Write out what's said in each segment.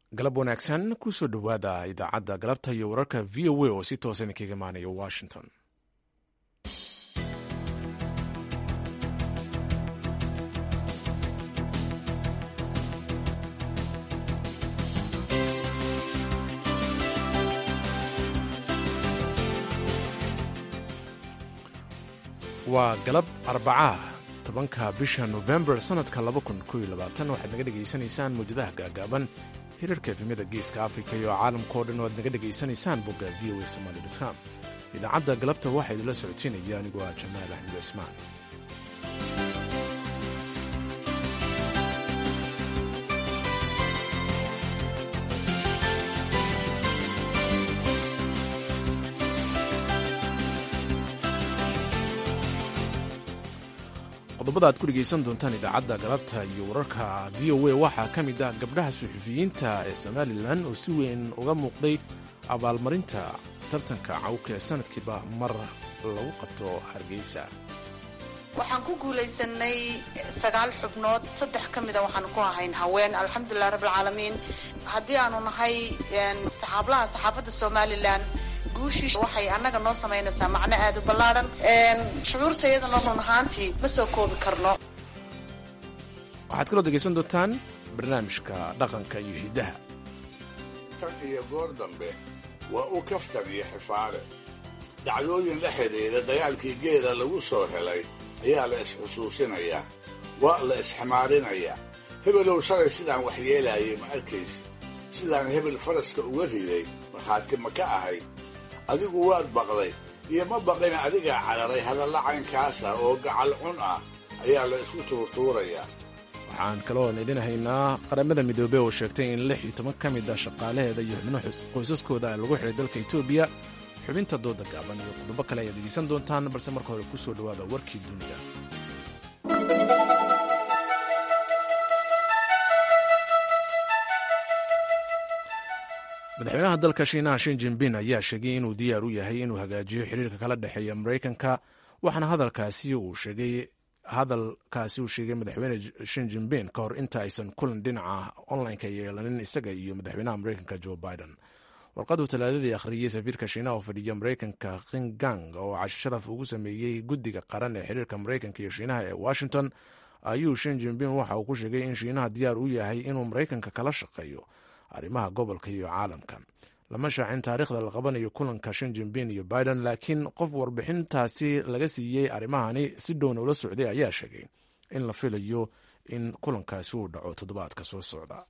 galab wanaagsan kusoo dhowaada idaacadda galabta iyo wararka v o a oo si toosan kaga imaanaya washington waa galab arbacaah tobanka bisha nofembar sannadka waxaad naga dhegaysanaysaan mawjadaha gaagaaban hirarka efemyada geeska afrika iyo caalamkao dhan oo aad naga dhegaysanaysaan bogga v o a somaali com idaacadda galabta waxaa idinla socodsiinaya anigoo ah jamaal axmed cismaan qodobada aad ku dhegaysan doontaan idaacadda galabta iyo wararka v o a waxaa ka mid ah gabdhaha suxufiyiinta ee somalilan oo si weyn uga muuqday abaalmarinta tartanka cawka ee sanadkiiba mar lagu qabto hargeysa waxaan ku guulaysanay sagaal xubnood saddex ka mida waxaanu ku ahayn haween alxamdulilah rabbilcaalamiin haddii aanu nahay saxaablaha saxaafadda somalilan guushii waxay annaga noo samaynaysaa macno aad u ballaadhan shucuurtayadana run ahaantii ma soo koobi karno waxaad kaloo degaysan doontaan barnaamijka dhaqanka iyo hiddaha tan iyo goor dambe waa u kaftan iyo xifaale dhacdooyin la xidhiidha dagaalkii geela lagu soo helay ayaa la isxusuusinayaa waa la isximaarinayaa hebelow shalay sidaan waxyeelaayay ma arkaysi sidaan hebel faraska uga riday markhaati ma ka ahayd adigu waad baqday iyo ma baqina adigaa cararay hadalla caynkaasa oo gacal cun ah ayaa la isku tuurtuurayaa waxaan kaloon idin haynaa qaramada midoobey oo sheegtay in lix iyo toban ka mid ah shaqaalaheeda iyo xubno qoysaskooda lagu xidhay dalka etoobiya xubinta dooda gaaban iyo qodobo kale ayaad dhegaysan doontaan balse marka hore ku soo dhowaada warkii dunida madaxweynaha dalka shiinaha shin jinbin ayaa sheegay inuu diyaar u yahay inuu hagaajiyo xiriirka kala dhexeeya maraykanka waxaana hadalkaasi uu sheegay hadalkaasi uu sheegay madaxweyne shin jinbin ka hor inta aysan kulan dhinaca online-ka yeelanin isaga iyo madaxweynaha maraykanka joe biden warqaduu talaadadii akhriyey safiirka shiinaha oo fadhiya maraykanka kingang oo casho sharaf ugu sameeyey guddiga qaran ee xiriirka maraykanka iyo shiinaha ee washington ayuu shin jinbin waxa uu ku sheegay in shiinaha diyaar u yahay inuu maraykanka kala shaqeeyo arrimaha gobolka iyo caalamka lama shaacin taariikhda la qabanayo kulanka shin jinbin iyo biden laakiin qof warbixintaasi laga siiyey arrimahani si dhowna ula socday ayaa sheegay in la filayo in kulankaasi uu dhaco toddobaadka soo socda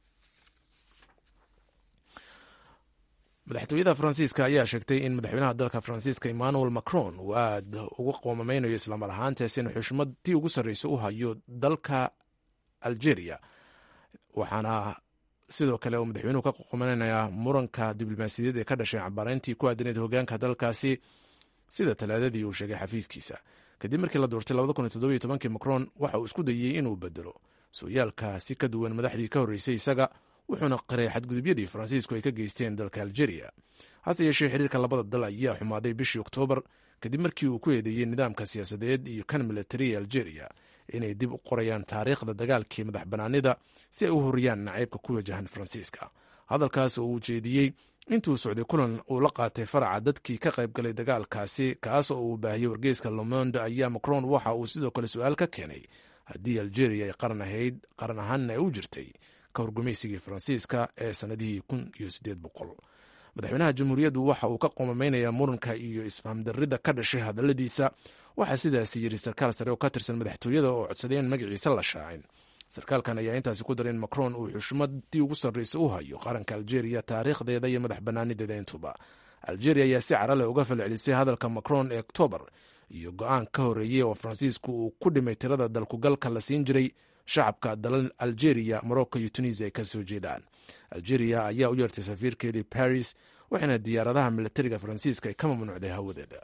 madaxtooyada faransiiska ayaa sheegtay in madaxweynaha dalka faransiiska emmanuel macron uu aad uga qoomameynayo islamar ahaantaasina xushmadtii ugu sarreysa u hayo dalka algeria waxaana sidoo kale uu madaxweynuhu ka qoqomananayaa muranka diblomaasiyadeed ee ka dhashay cabaareyntii ku aadaneed hogaanka dalkaasi sida talaadadii uu sheegay xafiiskiisa kadib markii la doortay macron waxa uu isku dayey inuu bedelo sooyaalka si ka duwan madaxdii ka horreysay isaga wuxuuna qiray xadgudubyadii faransiisku ay ka geysteen dalka algeria hase yeeshee xiriirka labada dal ayaa xumaaday bishii oktoobar kadib markii uu ku eedeeyey nidaamka siyaasadeed iyo kan militari ee algeria inay dib u qorayaan taariikhda dagaalkii madax banaanida si ay u horiyaan nacaybka ku wajahan faransiiska hadalkaas oo uu jeediyey intuu socday kulan uu la qaatay faraca dadkii ka qayb galay dagaalkaasi kaas oo uu baahiyey wargeyska lomonde ayaa macron waxa uu sidoo kale su-aal ka keenay haddii algeria ay qaran ahayd qaran ahaanna ay u jirtay ka horgumaysigii faransiiska ee sannadihii kun iyo sideed boqol madaxweynaha jamhuuriyaddu waxa uu ka qoomameynayaa muranka iyo isfahamdarrida ka dhashay hadalladiisa waxaa sidaasi yidhi sarkaal sare oo ka tirsan madaxtooyada oo codsaday in magaciisa la shaacin sarkaalkan ayaa intaasi ku daray in macron uu xushmadii ugu sarreysa u hayo qaranka algeria taariikhdeeda iyo madax banaanideeda intuba algeria ayaa si carale uga falcelisay hadalka macron ee oktoobar iyo go-aan ka horreeyey oo faransiisku uu ku dhimay tirada dalkugalka la siin jiray shacabka dalal algeria morocco iyo tunisia ay ka soo jeedaan algeria ayaa u yeertay safiirkeedii paris waxaana diyaaradaha militariga faransiiska ay ka mamnuucday hawadeeda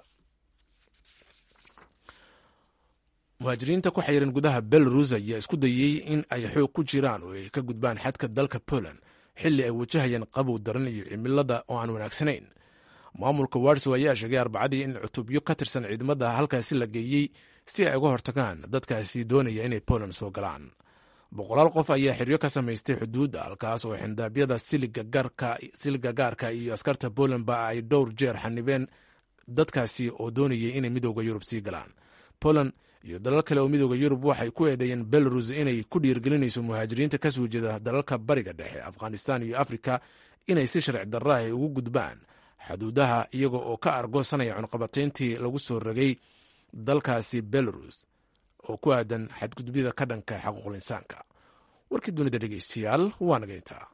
muhaajiriinta ku xayiran gudaha belarus ayaa isku dayey in ay xoog ku jiraan oo ay ka gudbaan xadka dalka poland xilli ay wajahayaan qabow daran iyo cimilada oo aan wanaagsanayn maamulka warsow ayaa sheegay arbacadii in cutubyo ka tirsan ciidamada halkaasi la geeyey si ay uga hortagaan dadkaasi doonaya inay poland soo galaan boqolaal qof ayaa xiryo ka samaystay xuduudda halkaas oo xindaabyada siliga gaarka iyo askarta polandba ay dhowr jeer xanibeen dadkaasi oo doonayay inay midooda yurub sii galaan poland iyo dalal kale oo midooda yurub waxay ku eedeeyeen belarus inay ku dhiirgelinayso muhaajiriinta ka soo jeeda dalalka bariga dhexe afghanistan iyo afrika inay si sharci darra ay ugu gudbaan xuduudaha iyaga oo ka argoosanaya cunqabatayntii lagu soo rogay dalkaasi belarus oo ku aadan xadgudubyada ka dhanka xaquuqul insaanka warkii dunida dhegeystayaal waa nageyntaa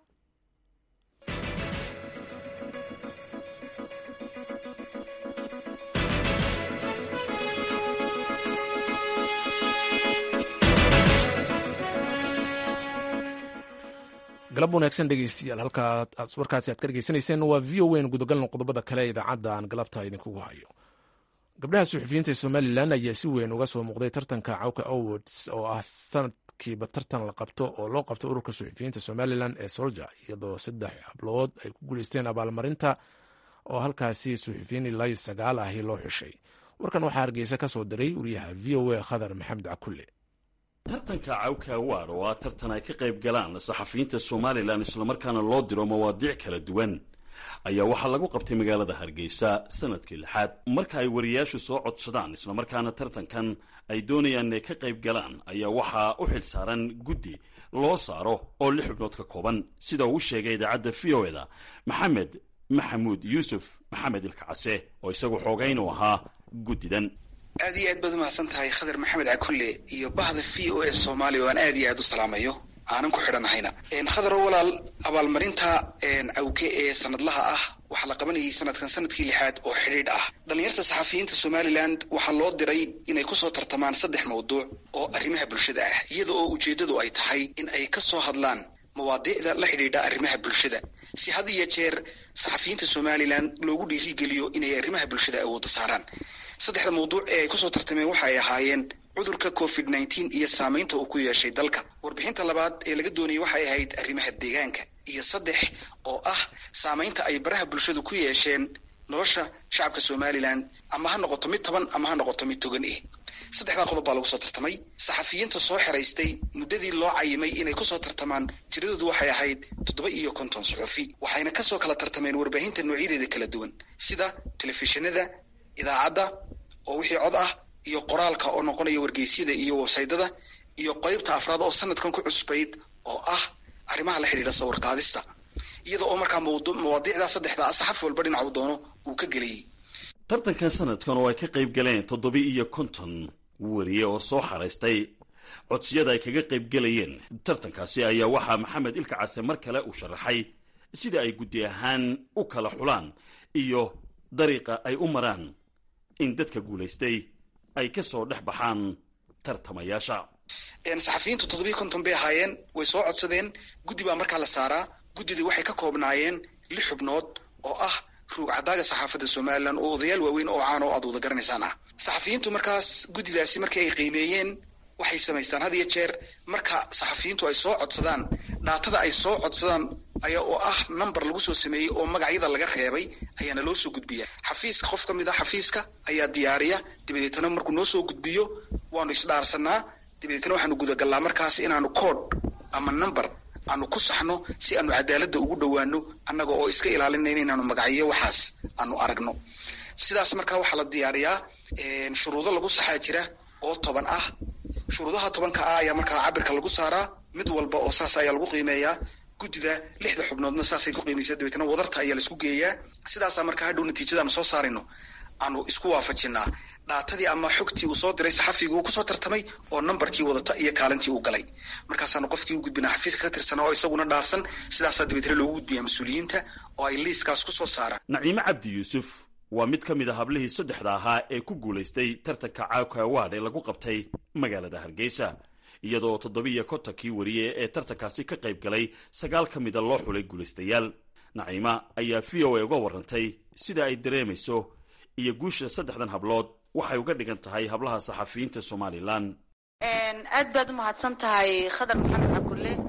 galab wanaagsan dhegeystayaal halkaa warkaasi aad ka dhegeysanayseen waa v o n gudagalna qodobada kale ee idaacadda aan galabta idinkugu hayo gabdhaha suxufiyiinta ee somalilan ayaa si weyn uga soo muuqday tartanka cawka awards oo ah sanadkiiba tartan la qabto oo loo qabto ururka suxufiyiinta somalilan ee solja iyadoo saddex hablood ay ku guuleysteen abaalmarinta oo halkaasi suxufiyiin ilaa iyo sagaal ahi loo xushay warkan waxaa hargeysa ka soo diray wariyaha v o a khadar maxamed cakulle tartanka cawka awaad oo ah tartan ay ka qayb galaan saxafiyiinta somalilan islamarkaana loo diro mawaadiic kala duwan ayaa waxaa lagu qabtay magaalada hargeysa sanadkii lixaad marka ay wariyaashu soo codsadaan islamarkaana tartankan ay doonayaan inay ka qayb galaan ayaa waxaa u xil saaran guddi loo saaro oo lix xubnood ka kooban sida uu sheegay idaacadda v o eda maxamed maxamuud yuusuf maxamed ilkacase oo isagu xoogayn u ahaa guddidan aad iyo aad baad umahadsan tahay khadar maxamed cakulle iyo bahda v o s soomaaliya oo aan aad iyo aad u salaamayo aanan ku xidhanahayna khadaro walaal abaalmarinta cawke ee sanadlaha ah waxaa la qabanayay sanadkan sanadkii lixaad oo xidhiidh ah dhallinyarta saxafiyiinta somalilan waxaa loo diray inay kusoo tartamaan saddex mawduuc oo arrimaha bulshada ah iyada oo ujeeddadu ay tahay in ay ka soo hadlaan mawaadiicda la xidhiidha arrimaha bulshada si had iyo jeer saxafiyiinta somalilan loogu dhiirigeliyo inay arrimaha bulshada awoodda saaraan saddexda mawduuc ee ay kusoo tartameen waxa ay ahaayeen cudurka covid nneteen iyo saamaynta uu ku yeeshay dalka warbixinta labaad ee laga doonayay waxay ahayd arrimaha deegaanka iyo saddex oo ah saamaynta ay baraha bulshadu ku yeesheen nolosha shacabka somalilan ama ha noqoto mid toban ama ha noqoto mid togan eh saddexdaa qodob baa lagu soo tartamay saxafiyiinta soo xeraystay muddadii loo cayimay inay kusoo tartamaan tiradoodu waxay ahayd toddoba iyo konton suxufi waxayna kasoo kala tartameen warbaahinta noocyadeeda kala duwan sida telefishinada idaacadda oo wixii cod ah iyo qoraalka oo noqonaya wargeysyada iyo websaydada iyo qeybta afraad oo sanadkan ku cusbayd oo ah arrimaha la xidhiidha sawir qaadista iyada oo markaa mawaadiicdaa saddexda ah saxaf walba dhinacu doono uu ka gelayay tartankan sanadkan oo ay ka qayb galeen toddobi iyo konton wariye oo soo xaraystay codsiyada ay kaga qayb gelayeen tartankaasi ayaa waxaa maxamed ilka case mar kale uu sharaxay sida ay guddi ahaan u kala xulaan iyo dariiqa ay u maraan in dadka guulaystay ay ka soo dhex baxaan tartamayaasha saxafiyiintu toddobiyi konton bay ahaayeen way soo codsadeen guddi baa markaa la saaraa guddidii waxay ka koobnaayeen lix xubnood oo ah ruug cadaaga saxaafadda somalilan oo odayaal waaweyn oo caan oo aad wada garanaysaan ah saxafiyiintu markaas guddidaasi markii ay qiimeeyeen waxay samaystaan had iyo jeer marka saxafiyiintu ay soo codsadaan dhaatada ay soo codsadaan aya oo ah number lagu soo sameeyey oo magacyada laga reebay ayaana loo soo gudbiya xafiiska qof ka mid a xafiiska ayaa diyaariya dabadeetana markuu noo soo gudbiyo waanu isdhaarsanaa dabadeetna waxaanu gudagallaa markaas inaanu code ama number aanu ku saxno si aanu cadaaladda ugu dhowaano annaga oo iska ilaalinayna inaanu magacyo waxaas aanu aragno sidaas markaa waxaa la diyaariyaa shuruudo lagu saxaa jira oo toban ah shuruudaha tobanka ah ayaa markaa cabirka lagu saaraa mid walba oo saas ayaa lagu qiimeeyaa guddida lixda xubnoodna saasay ku qiimaysaa dabeetna wadarta ayaa laisku geeyaa sidaasaa markaa hadhow natiijadaanu soo saarayno aanu isku waafajinaa dhaatadii ama xogtii uu soo diray saxafigii uu kusoo tartamay oo nambarkii wadata iyo kaalintii uu galay markaasaanu qofkii u gudbinaa xafiiska ka tirsanaa oo isaguna dhaarsan sidaasaa dabeetna loogu gudbiyaa mas-uuliyiinta oo ay liiskaas kusoo saaraan naciime cabdi yuusuf waa mid ka mid a hablihii saddexda ahaa ee ku guulaystay tartanka caawka awaad ee lagu qabtay magaalada hargeysa iyadoo toddobiiyo kontonkii wariye ee tartankaasi ka qayb galay sagaal ka mida loo xulay guulaystayaal naciima ayaa v o a uga warrantay sida ay dareemayso iyo guusha saddexdan hablood waxay uga dhigan tahay hablaha saxafiyiinta somalilan aad baad umahadsan tahay khadar maxamed cakulle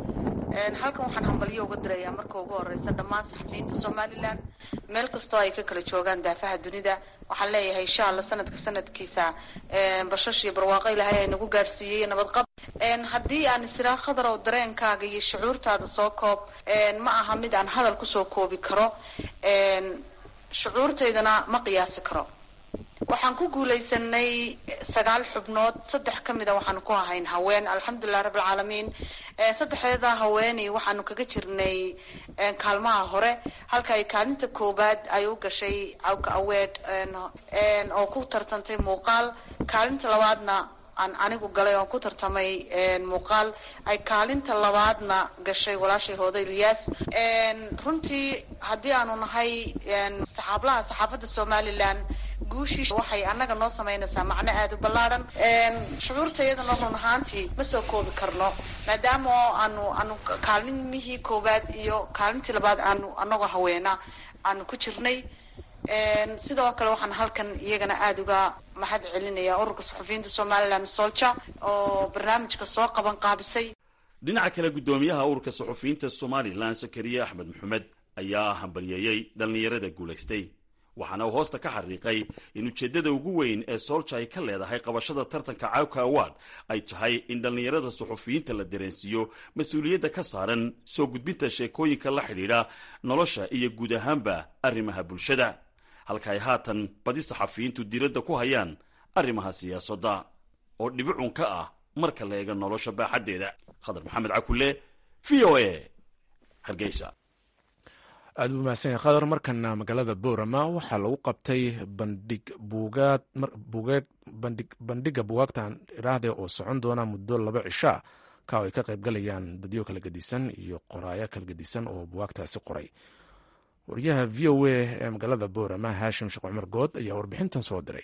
halkan waxaan hambalyo uga dirayaa marka ugu horeysa dhammaan saxafiyiinta somalilan meel kastoo ay ka kala joogaan daafaha dunida waxaan leeyahay insha alla sanadka sanadkiisa bashash iyo barwaaqo ilaahay ay nagu gaadhsiiyey nabadqab haddii aan isiraa khadarow dareenkaaga iyo shucuurtaada soo koob ma aha mid aan hadal kusoo koobi karo shucuurtaydana ma qiyaasi karo waxaan ku guulaysanay sagaal xubnood saddex ka mida waxaanu ku ahayn haween alxamdulilah rabbilcaalamiin saddexdeeda haweeney waxaanu kaga jirnay kaalmaha hore halka ay kaalinta koowaad ay u gashay cawka aweed oo ku tartantay muuqaal kaalinta labaadna aan anigu galay oon ku tartamay muuqaal ay kaalinta labaadna gashay walaashay hooda ilyaas runtii haddii aanu nahay saxaablaha saxaafadda somalilan guushii waxay annaga noo samaynaysaa macno aada u ballaadhan shucuurtayadana run ahaantii ma soo koobi karno maadaama oo aanu aanu kaalimihii koowaad iyo kaalintii labaad aanu anagoo haweena aanu ku jirnay sidoo kale waxaan halkan iyagana aada uga mahad celinaya ururka suxufiyiinta somalilan solja oo barnaamijka soo qaban qaabisay dhinaca kale guddoomiyaha ururka suxufiyiinta somalilan sakariye axmed maxamed ayaa hambalyeeyey dhallinyarada guulaystay waxaana uu hoosta ka xariiqay in ujeeddada ugu weyn ee soolja ay ka leedahay qabashada tartanka cawka award ay tahay in dhallinyarada suxufiyiinta la dareensiiyo mas-uuliyadda ka saaran soo gudbinta sheekooyinka la xidhiidha nolosha iyo guud ahaanba arrimaha bulshada halka ay haatan badi saxafiyiintu diiradda ku hayaan arrimaha siyaasadda oo dhibicun ka ah marka la eega nolosha baaxaddeeda khadar maxamed cakulle v o a hargeysa aada u mahadsan yahay khadar markana magaalada boorama waxaa lagu qabtay bandhig buugaad buugeed bandhig bandhiga buugaagtan idhaahde oo socon doona muddo laba cishaa ka oo ay ka qaybgalayaan dadyo kala gedisan iyo qoraayo kala gedisan oo buugaagtaasi qoray wariyaha v o a ee magaalada boorama haashim sheekh cumar good ayaa warbixintan soo diray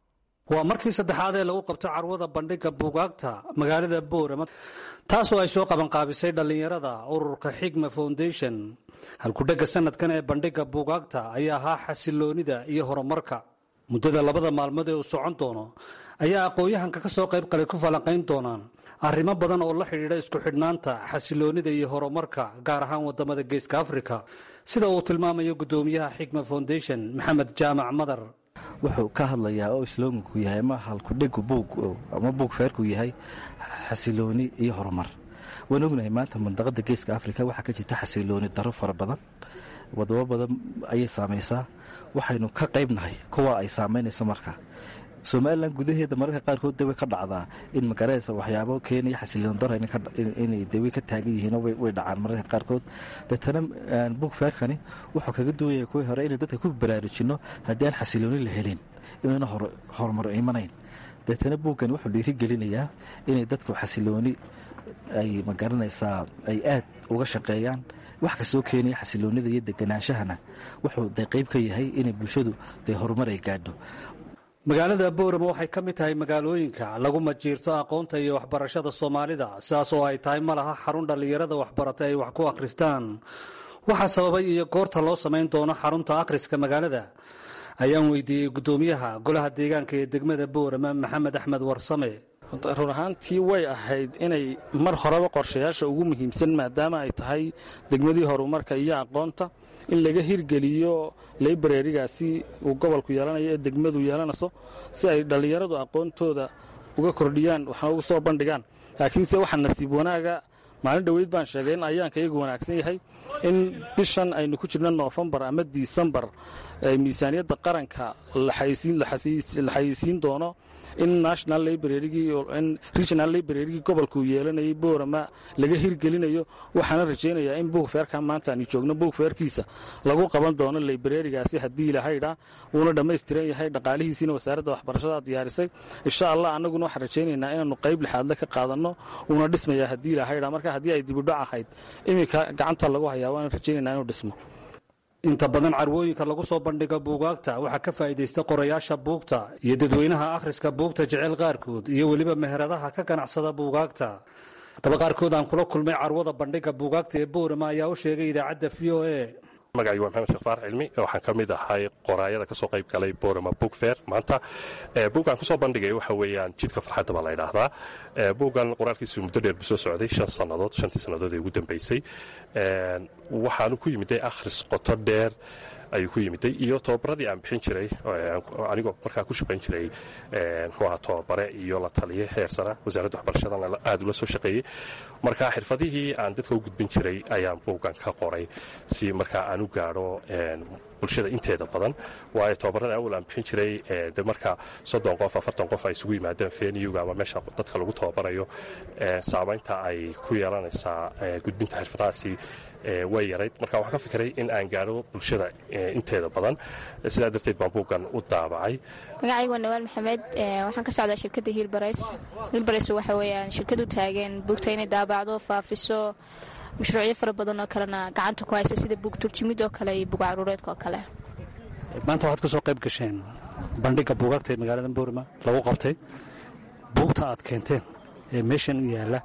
waa markii saddexaad ee lagu qabto carwada bandhiga buugaagta magaalada boorama taasoo ay soo qabanqaabisay dhallinyarada ururka xigma foundation halkudhegga sanadkan ee bandhiga buugaagta ayaa ahaa xasiloonida iyo horumarka muddada labada maalmood ee uu socon doono ayaa aqoon-yahanka ka soo qayb qalay ku falanqayn doonaan arrimo badan oo la xidhiidha isku xidhnaanta xasiloonida iyo horumarka gaar ahaan waddamada geeska afrika sida uu tilmaamayo guddoomiyaha xigma foundation maxamed jaamac madar wuxuu ka hadlayaa oo islooganku yahay ama halkudhegu buug ama buug feerku yahay xasilooni iyo horumar waan ognahay maanta mandaqada geeska afrika waxaa ka jirta xasilooni daro fara badan wadamo badan ayay saamaysaa waxaynu ka qaybnahay kuwa ay saamaynayso marka somalilan gudaheeda mararka qaarkood de way ka dhacdaa in magaranaysa waxyaabo keenaya xasiloon daro inay de way ka taagan yihiinoo way dhacaan mararka qaarkood deetana buug feerkani wuxuu kaga duwaya kuwii hore inay dadka ku baraarujinno haddii aan xasilooni la helin inayna horumar imanayn deetana buuggan wuxuu dhiirigelinayaa inay dadku xasilooni ay magaranaysaa ay aad uga shaqeeyaan wax kastoo keenaya xasiloonida iyo deganaanshahana wuxuu de qayb ka yahay inay bulshadu dee horumar ay gaadho magaalada boorama waxay ka mid tahay magaalooyinka lagu majiirto aqoonta iyo waxbarashada soomaalida sidaas oo ay tahay ma laha xarun dhallinyarada waxbarata ay wax ku akhristaan waxaa sababay iyo goorta loo samayn doono xarunta akhriska magaalada ayaan weydiiyey guddoomiyaha golaha deegaanka ee degmada boorama maxamed axmed warsame run ahaantii way ahayd inay mar horeba qorshayaasha ugu muhiimsan maadaama ay tahay degmadii horumarka iyo aqoonta in laga hirgeliyo laibrarigaasi uu gobolku yeelanayo ee degmadu yeelanayso si ay dhallinyaradu aqoontooda uga kordhiyaan waxna ugu soo bandhigaan laakiinse waxaa nasiib wanaaga maalin dhoweyd baan sheegay in ayaanka iyagu wanaagsan yahay in bishan aynu ku jirno noofembar ama disembar miisaaniyadda qaranka la xayeysiin doono in national librarygii regional librarygii gobolkuu yeelanayay boorama laga hirgelinayo waxaana rajaynayaa in buug feerka maanta aanu joogno buug feerkiisa lagu qaban doono librarigaasi haddii ilahaydha wuuna dhammaystiran yahay dhaqaalihiisiina wasaaradda waxbarashada diyaarisay insha allah annaguna waxaan rajaynaynaa inaanu qayb lixaadle ka qaadanno wuuna dhismayaa haddii ilahaydha marka haddii ay dibidhac ahayd iminka gacanta lagu hayaa waana rajaynaynaa inuu dhismo inta badan carwooyinka lagu soo bandhigo buugaagta waxaa ka faa'iidaysta qorayaasha buugta iyo dadweynaha akhriska buugta jecel qaarkood iyo weliba meheradaha ka ganacsada buugaagta haddaba qaarkood aan kula kulmay carwada bandhiga buugaagta ee boorama ayaa u sheegay idaacadda v o a magacaygu waa maxamed sheekh faarax cilmi waxaan ka mid ahay qoraayada ka soo qayb galay borama book fair maanta buuggan kusoo bandhigay waxa weeyaan jidka farxadda baa la ydhaahdaa buuggan qoraalkiisu muddo dheer buu soo socday shan sannadood shantii sannadood ee ugu dambaysay waxaanu ku yimiday akhris qoto dheer ayuu ku yimiday iyo tobabaradii aan bixin jiray anigoo markaa ku shaqayn jiray muxuu ahaa tobabare iyo la taliye heer sara wasaaradda waxbarashadana aad ula soo shaqeeyey marka xirfadihii aan dadka u gudbin jiray ayaan buuggan ka qoray si markaa aan u gaadho bulshada inteeda badan waayo tobabarada awal aan bixin jiray de marka soddon qof afartan qof ay isugu yimaadeen feniyuga ama meesha dadka lagu tababarayo saamaynta ay ku yeelanaysaa gudbinta xirfadahaasi way yarayd marka waxaan ka fikiray in aan gaadho bulshada inteeda badan sidaa darteed baan buuggan u daabacay magacaygu waa nawaal maxamed waxaan ka socdaa shirkadda hiilbarays hiilbarays waxa weeyaan shirkad u taagan buugta inay daabacdo faafiso mashruucyo fara badan oo kalena gacanta ku haysa sida buug turjimid oo kale iyo buug caruureedka oo kale maanta waxaad ka soo qayb gasheen bandhigga buugaagta ee magaalada boorima lagu qabtay buugta aad keenteen ee meeshan u yaalla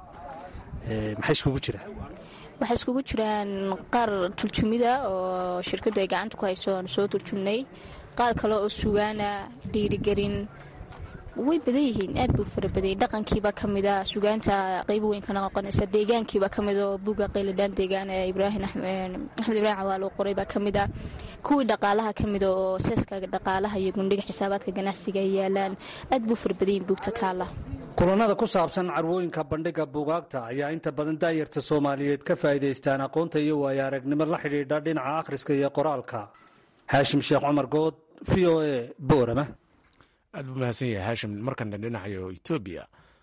maxay iskugu jiraan waxay iskugu jiraan qaar turjumida oo shirkaddu ay gacanta ku hayso aanu soo turjumnay qaar kale oo sugaana dhiirigelin way badan yihiin aad buu fara badayay dhaqankiiba ka mida sugaanta qaybo weyn kana noqonaysa deegaankiiba ka mid oo buugga qayladhaan deegaan ee ibraahim axmed ibraahim cawaal uu qoray baa ka mid a kuwii dhaqaalaha ka mida oo seeska dhaqaalaha iyo gundhiga xisaabaadka ganacsiga ay yaalaan aad buu fara badayin buugta taalla kulanada ku saabsan carwooyinka bandhigga buugaagta ayaa inta badan daayarta soomaaliyeed ka faa'iidaystaan aqoonta iyo waayo aragnimo la xidhiidha dhinaca akhriska iyo qoraalka haashim sheekh cumar good v o a boorama aad buu mahadsan yahay haashim markana dhinacayo etoobiya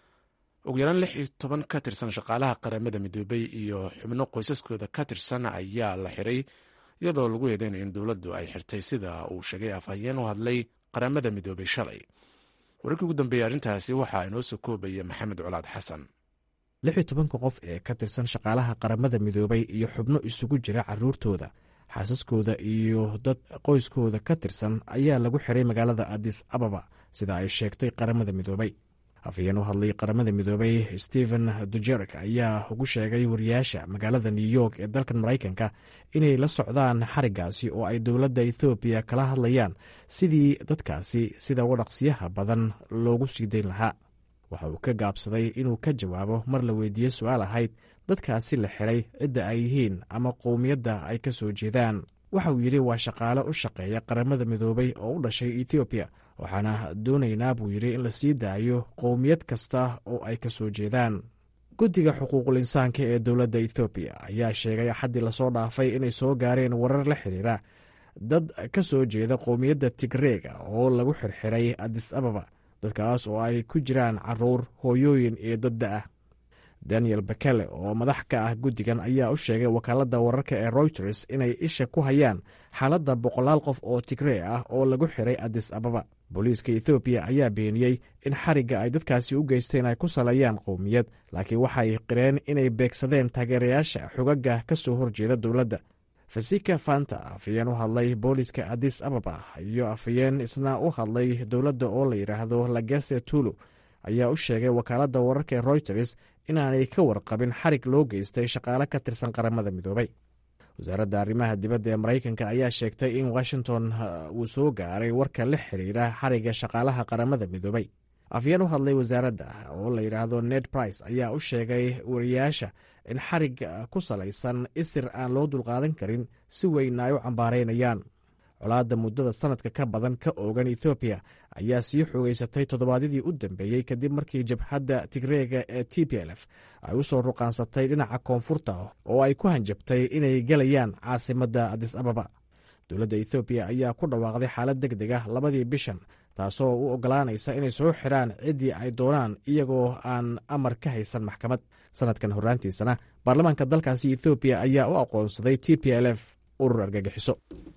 ugu yaraan lix iyo toban ka tirsan shaqaalaha qaramada midoobay iyo xubno qoysaskooda ka tirsan ayaa la xiray iyadoo lagu eedeynayo in dowladdu ay xirtay sida uu sheegay afhayeen u hadlay qaramada midoobay shalay wararkii ugu dambeeyey arrintaasi waxaa inoo soo koobaya maxamed colaad xasan lix iyo tobanka qof ee ka tirsan shaqaalaha qaramada midoobay iyo xubno isugu jira caruurtooda xaasaskooda iyo dad qoyskooda ka tirsan ayaa lagu xiray magaalada adis ababa sida ay sheegtay qaramada midoobay afhayeen u hadlay qaramada midoobay stephen dujerek ayaa ugu sheegay wariyaasha magaalada new york ee dalkan maraykanka inay la socdaan xarigaasi oo ay dowladda ethoobiya kala hadlayaan sidii dadkaasi sida wadhaqsiyaha badan loogu sii dayn lahaa waxa uu ka gaabsaday inuu ka jawaabo mar la weydiiye su-aal ahayd dadkaasi la xiray cidda ay yihiin ama qowmiyadda ay ka soo jeedaan waxa uu yidhi waa shaqaale u shaqeeya qaramada midoobay oo u dhashay ethoobiya waxaana doonaynaa buu yidhi in la sii daayo qowmiyad kasta oo ay ka soo jeedaan guddiga xuquuqul insaanka ee dowladda ethoobiya ayaa sheegay axaddii lasoo dhaafay inay soo gaareen warar la xiriira dad ka soo jeeda qowmiyadda tigreega oo lagu xirxiray adis ababa dadkaas oo ay ku jiraan caruur hooyooyin iyo dadda ah daniel bakele oo madax ka ah guddigan ayaa u sheegay wakaaladda wararka ee routers inay isha ku hayaan xaaladda boqolaal qof oo tigree ah oo lagu xiray adis ababa booliiska ethoobiya ayaa beeniyey in xarigga ay dadkaasi u geysteen ay ku saleeyaan qowmiyad laakiin waxay qireen inay beegsadeen taageerayaasha xogaga ka soo horjeeda dowladda fasika fanta afhayeen u hadlay booliiska adis ababa iyo afhayeen isna u hadlay dowladda oo la yidhaahdo lagese tulu ayaa u sheegay wakaaladda wararka ee routers inaanay ka warqabin xarig loo geystay shaqaale ka tirsan qaramada midoobay wasaaradda arrimaha dibadda ee maraykanka ayaa sheegtay in washington uu soo gaaray warka la xiriira xarigga shaqaalaha qaramada midoobay afyeen u hadlay wasaaradda oo la yidhaahdo ned price ayaa u sheegay wariyaasha in xarig ku salaysan isir aan loo dulqaadan karin si weyn ay u cambaaraynayaan colaadda muddada sanadka ka badan ka oogan ethoobiya ayaa sii xoogeysatay toddobaadyadii u dambeeyey kadib markii jabhadda tigreega ee t p l f ay u soo ruqaansatay dhinaca koonfurta oo ay ku hanjabtay inay gelayaan caasimadda adis ababa dowladda ethoobiya ayaa ku dhawaaqday xaalad deg deg ah labadii bishan taasoo u ogolaanaysa inay soo xiraan ciddii ay doonaan iyagoo aan amar ka haysan maxkamad sanadkan horraantiisana baarlamaanka dalkaasi ethoobiya ayaa u aqoonsaday t p l f urur argagixiso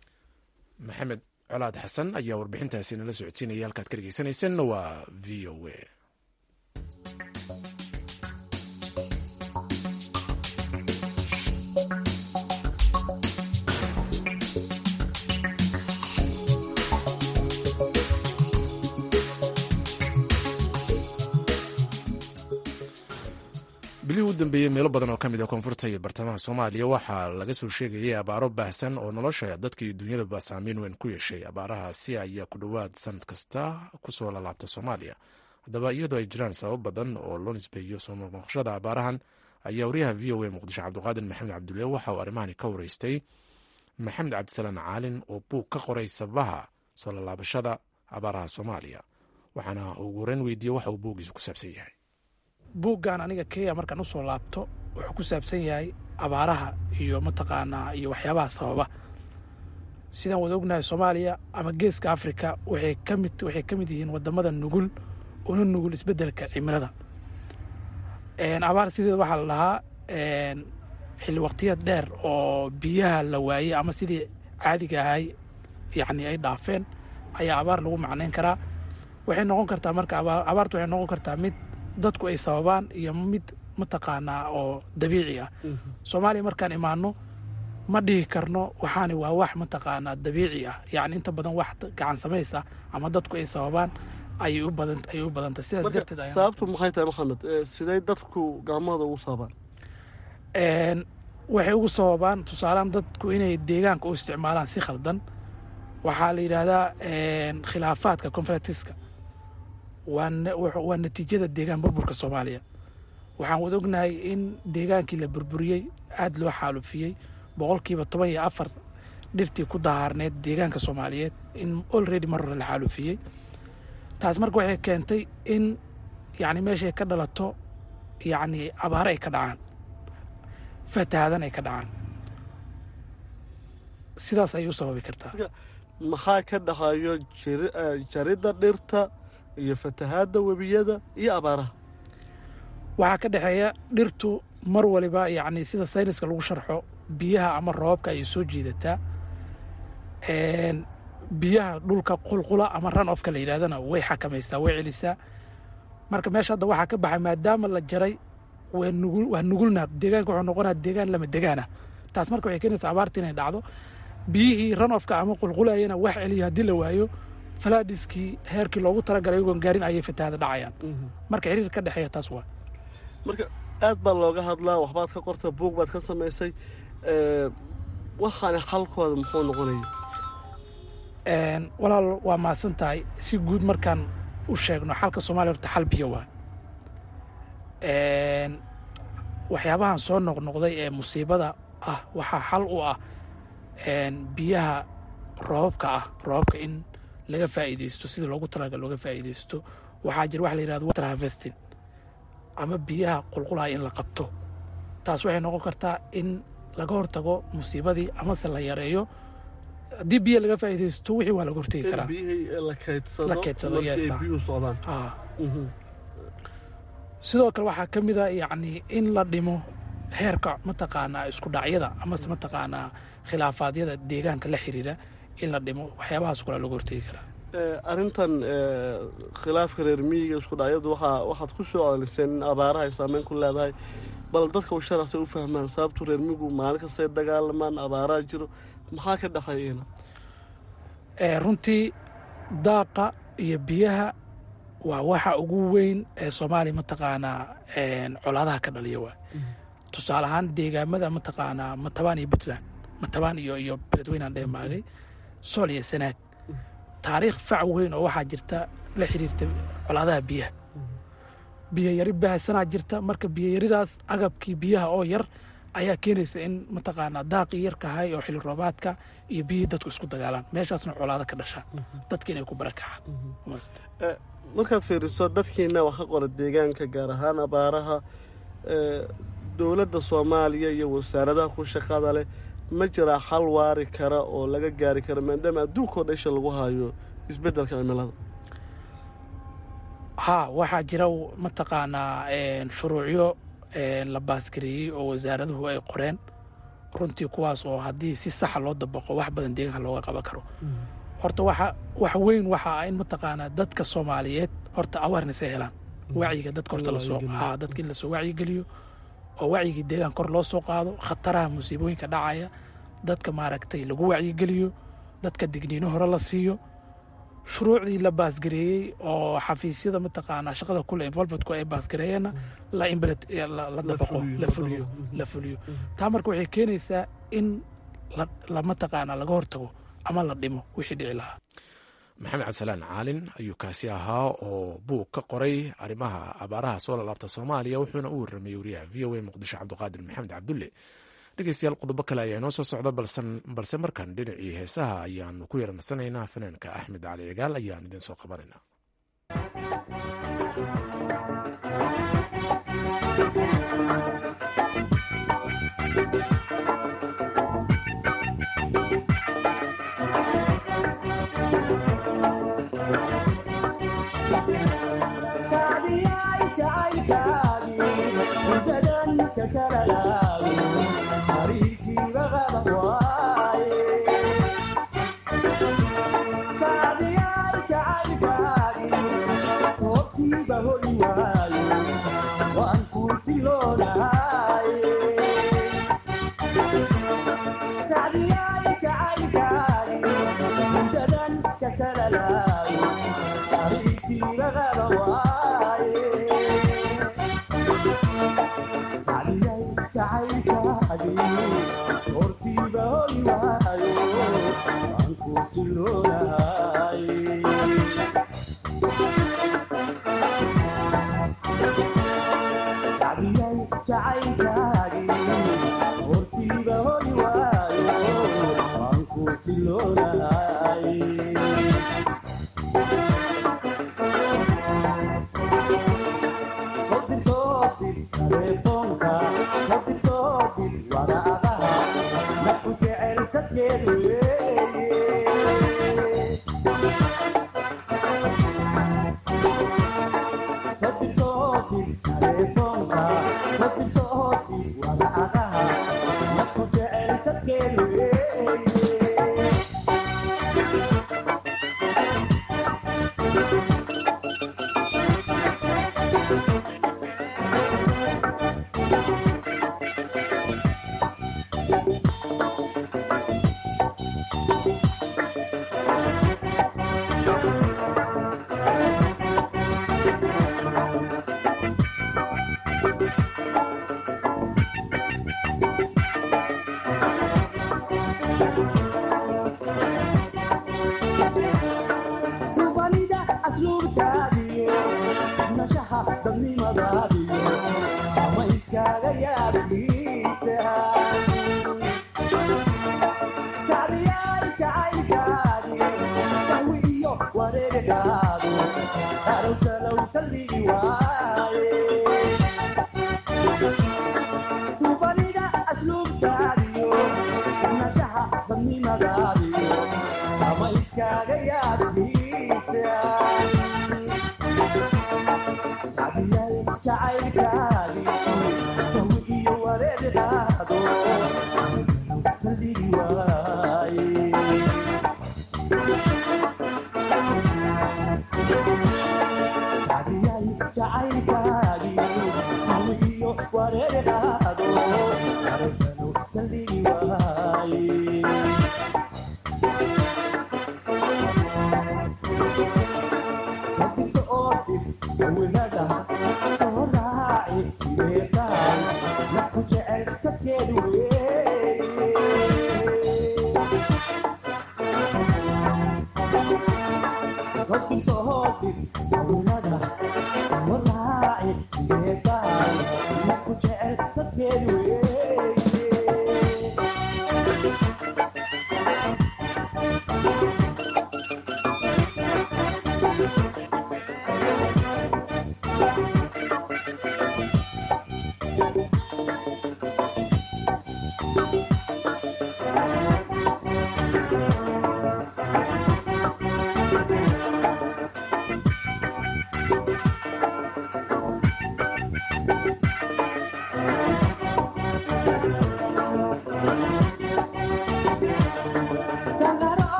maxamed colaad xasan ayaa warbixintaasi nala socodsiinaya halkaad ka dhegeysanaysanna waa v o a bilihii u dambeeyey meelo badan oo ka mid a koonfurta iyo bartamaha soomaaliya waxaa laga soo sheegayay abaaro baahsan oo nolosha dadka iyo dunyadaba saameyn weyn ku yeeshay abaarahaasi ayaa ku dhowaad sanad kasta kusoo lalaabta soomaaliya haddaba iyadoo ay jiraan sabab badan oo loo nisbeeyo soo noqnoqoshada abaarahan ayaa wariyaha v o a muqdisho cabdiqaadir maxamed cabdulle waxa uu arrimahani ka wareystay maxamed cabdisalaam caalin oo buug ka qoray sababaha soo lalaabashada abaaraha soomaaliya waxaana ugu horeyn weydiiyey waxa uu buuggiisu ku saabsan yahay buuggan aniga kenya markaan usoo laabto wuxuu ku saabsan yahay abaaraha iyo mataqaanaa iyo waxyaabaha sababa sidaan wada ognahay soomaaliya ama geeska africa waxay ka mid waxay ka mid yihiin wadamada nugul una nugul isbeddelka cimilada abaar sideeda waxaa la dhahaa xilli waqtiyeed dheer oo biyaha la waayey ama sidii caadiga ahay yacni ay dhaafeen ayaa abaar lagu macnayn karaa waxay noqon kartaa marka abaartu waxay noqon kartaa mid dadku ay sababaan iyo mid mataqaanaa oo dabiici ah soomaaliya markaan imaano ma dhihi karno waxaani waa wax mataqaanaa dabiici ah yacni inta badan wax gacan samaysa ama dadku ay sababaan ayay u badan ayay u badantay sidaas darteed ayaan sababtu maxay tahay maxamed sidee dadku gacmahooda ugu sababaan waxay ugu sababaan tusaalaan dadku inay deegaanka u isticmaalaan si khaldan waxaa la yidhaahdaa khilaafaadka conferentiska waa natiijada deegaan burburka soomaaliya waxaan wada ognahay in deegaankii la burburiyey aada loo xaalufiyey boqolkiiba toban iyo afar dhirtii ku dahaarneed deegaanka soomaaliyeed in olready mar hore la xaalufiyey taas marka waxay keentay in yacni meeshay ka dhalato yacni abaare ay ka dhacaan fatahaadan ay ka dhacaan sidaas ayay u sababi kartaa maxaa ka dhaxayo jaridda dhirta iyo fatahaadda webiyada iyo abaaraha waxaa ka dhexeeya dhirtu mar waliba yacni sida sayniska lagu sharxo biyaha ama roobabka ayay soo jiidataa biyaha dhulka qulqula ama ran ofka la yidhahdana way xakamaysaa way celisaa marka meesha hadda waxaa ka baxay maadaama la jaray waa nugul waa nugulna deegaanka wuxuu noqonaa deegaan lama degaana taas marka waxay keenaysaa abaarta inay dhacdo biyihii ran ofka ama qulqulayana wax celiyo haddii la waayo falaadhiskii heerkii loogu talagalay iyagoon gaarin ayay fatahaada dhacayaan marka xiriir ka dhexeeya taas waa marka aad baa looga hadlaa waxbaad ka qorta buug baad ka samaysay waxaani xalkooda muxuu noqonaya walaal waa mahadsan tahay si guud markaan u sheegno xalka soomaaliya horta xal biyo waa waxyaabahan soo noqnoqday ee musiibada ah waxaa xal u ah biyaha roobabka ah roobabka in laga faa'iidaysto sidii loogu talagal looga faa'iidaysto waxaa jira waxa la yihahdo water harvesting ama biyaha qulqulaha in la qabto taas waxay noqon kartaa in laga hortago musiibadii amase la yareeyo haddii biyo laga faa'iidaysto wixii waa laga hortegi karaa la keydsado sidoo kale waxaa ka mid a yacni in la dhimo heerka mataqaanaa isku dhacyada amase mataqaanaa khilaafaadyada deegaanka la xiriira in la dhimo waxyaabahaas kula laga hortegi karaa arrintan khilaafka reer miyiga isku dhacyadu waxaa waxaad ku soo celiseen in abaaraha ay saameyn ku leedahay bal dadka u sharaxsay u fahmaan sababtu reer miyigu maalin kastay dagaalamaan abaaraha jiro maxaa ka dhexeeyena runtii daaqa iyo biyaha waa waxa ugu weyn ee soomaaliya mataqaanaa colaadaha ka dhaliya waa tusaale ahaan deegaamada mataqaanaa matabaan iyo puntland matabaan iyo iyo beledweynaan dheemaagay sool iyo sanaag taariikh fac weyn oo waxaa jirta la xiriirta colaadaha biyaha biyo yari baahsanaa jirta marka biyo yaridaas agabkii biyaha oo yar ayaa keenaysa in mataqaanaa daaqii yarkahay oo xilli roobaadka iyo biyihii dadku isku dagaalaan meeshaasna colaado ka dhasha dadka inay ku barakacaan markaad fiiriso dadkiina wax ka qora deegaanka gaar ahaan abaaraha dowladda soomaaliya iyo wasaaradaha ku shaqada leh ma jiraa xal waari kara oo laga gaari kara maadaama adduunkao dhan isha lagu hayo isbeddelka cimilada haa waxaa jira mataqaanaa shuruucyo la baasgareeyey oo wasaaraduhu ay qoreen runtii kuwaas oo haddii si saxa loo dabaqo wax badan deegaanka looga qaban karo horta waxa wax weyn waxa ah in mataqaanaa dadka soomaaliyeed horta awareness ay helaan wacyiga dadka horta lasoo haa dadka in lasoo wacyigeliyo oo wacyigii deegaan kor loo soo qaado khataraha musiibooyinka dhacaya dadka maaragtay lagu wacyigeliyo dadka digniino hore la siiyo shuruucdii la baasgareeyey oo xafiisyada mataqaanaa shaqada kule involvementku ay baasgareeyeenna la implet la dabaqo la fuliyo la fuliyo taa marka waxay keenaysaa in la mataqaanaa laga hortago ama la dhimo wixii dhici lahaa maxamed cabdisalaan caalin ayuu kaasi ahaa oo buug ka qoray arrimaha abaaraha soo lalaabta soomaaliya wuxuuna u warramayey wariyaha v o a muqdisho cabdiqaadir maxamed cabdulle dhegeystayaal qodobo kale ayaa inoo soo socda balse markan dhinacii heesaha ayaanu ku yaranarsanaynaa fanaanka axmed cali cigaal ayaan idiin soo qabanaynaa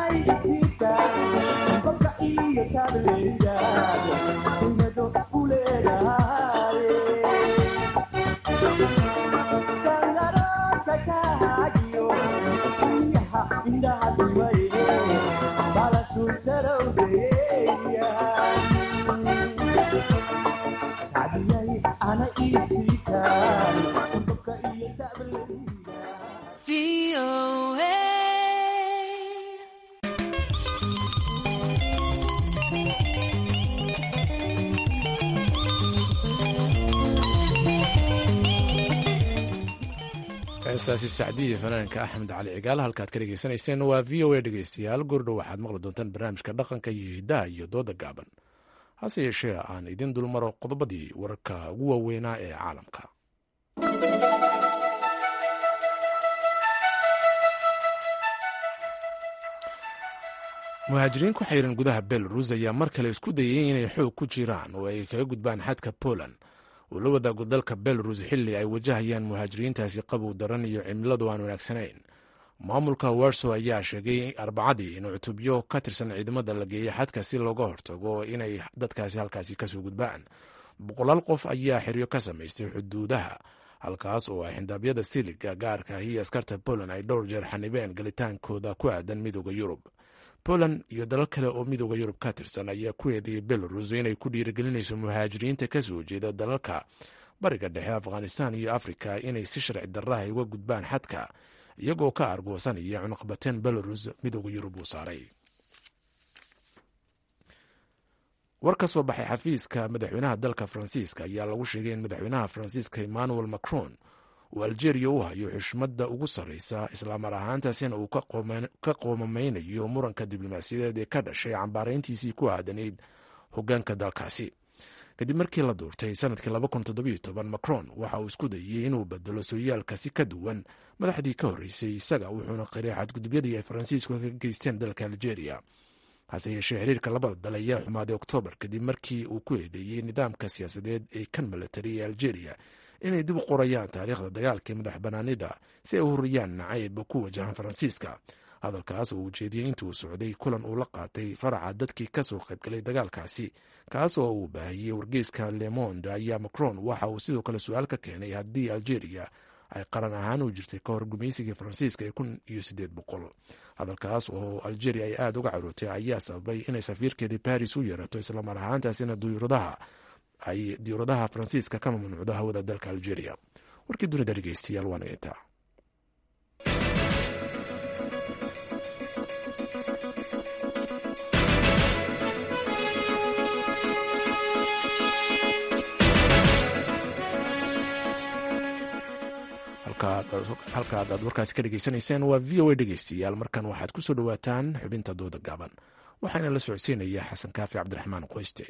Thank you. heestaasi sacdiya fanaanka axmed cali cigaal halkaad ka dhegeysanayseen waa v o a dhegeystayaal goordhow waxaad maqli doontaan barnaamijka dhaqanka iyo hiddaha iyo dooda gaaban hase yeeshee aan idin dulmaro qodobadii wararka ugu waaweynaa ee caalamka muhaajiriin ku xayran gudaha belarus ayaa mar kale isku dayay inay xoog ku jiraan oo ay kaga gudbaan xadka poland uu la wadaago dalka belarus xilli ay wajahayaan muhaajiriintaasi qabow daran iyo cimiladu aan wanaagsanayn maamulka warsow ayaa sheegay arbacadii in cutubyo ka tirsan ciidamada la geeyay xadka si looga hortago inay dadkaasi halkaasi kasoo gudbaan boqolaal qof ayaa xeryo ka samaystay xuduudaha halkaas oo ay xindaabyada siliga gaarka iyo askarta poland ay dhowr jeer xanibeen galitaankooda ku aadan midooda yurub poland iyo dalal kale oo midooda yurub ka tirsan ayaa ku eedeeyay belarus inay ku dhiirigelinayso muhaajiriinta kasoo jeeda dalalka bariga dhexe afghanistan iyo afrika inay si sharci darraha uga gudbaan xadka iyagoo ka argoosanaya cunuqbateen belarus midooda yurub uu saaray war ka soo baxay xafiiska madaxweynaha dalka faransiiska ayaa lagu sheegay in madaxweynaha faransiiska emmanuel macron uu algeria u hayo xushmadda ugu sarreysa islaamar ahaantaasina uu ka qoomameynayo muranka diblomaasiyadeed ee ka dhashay cambaarayntiisii ku aadanayd hogaanka dalkaasi kadib markii la duurtay sanadkii macron waxa uu isku dayey inuu bedelo sooyaalka si ka duwan madaxdii ka horreysay isaga wuxuuna qiray xadgudubyadii ay faransiisku ka geysteen dalka algeria hase yeeshee xiriirka labada dal ayaa xumaaday oktoobar kadib markii uu ku eedeeyey nidaamka siyaasadeed ee kan milatari ee algeria inay dib u qorayaan taariikhda dagaalkii madax banaanida si ay u horiyaan nacayb ku wajahan faransiiska hadalkaas oo uu jeediyey intuu socday kulan uu la qaatay faraca dadkii kasoo qaybgalay dagaalkaasi kaas oo uu baahiyey wargeyska lemonde ayaa macron waxa uu sidoo kale su-aal ka keenay haddii algeria ay qaran ahaan u jirtay ka hor gumaysigii faransiiska ee kun iyo sideed boqol hadalkaas oo algeria ay aada uga carootay ayaa sababay inay safiirkeedii baris u yeerato islamar ahaantaasina duyuradaha ay diyuuradaha faransiiska ka mamnuucdo hawada dalka algeria warkii dunida dhegeystayaal waa nageyntaa halka aad warkaasi ka dhegeysanayseen waa v o a dhegeystayaal markan waxaad ku soo dhowaataan xubinta dooda gaaban waxaana la socodsiinaya xasan kaafi cabdiraxmaan qoyste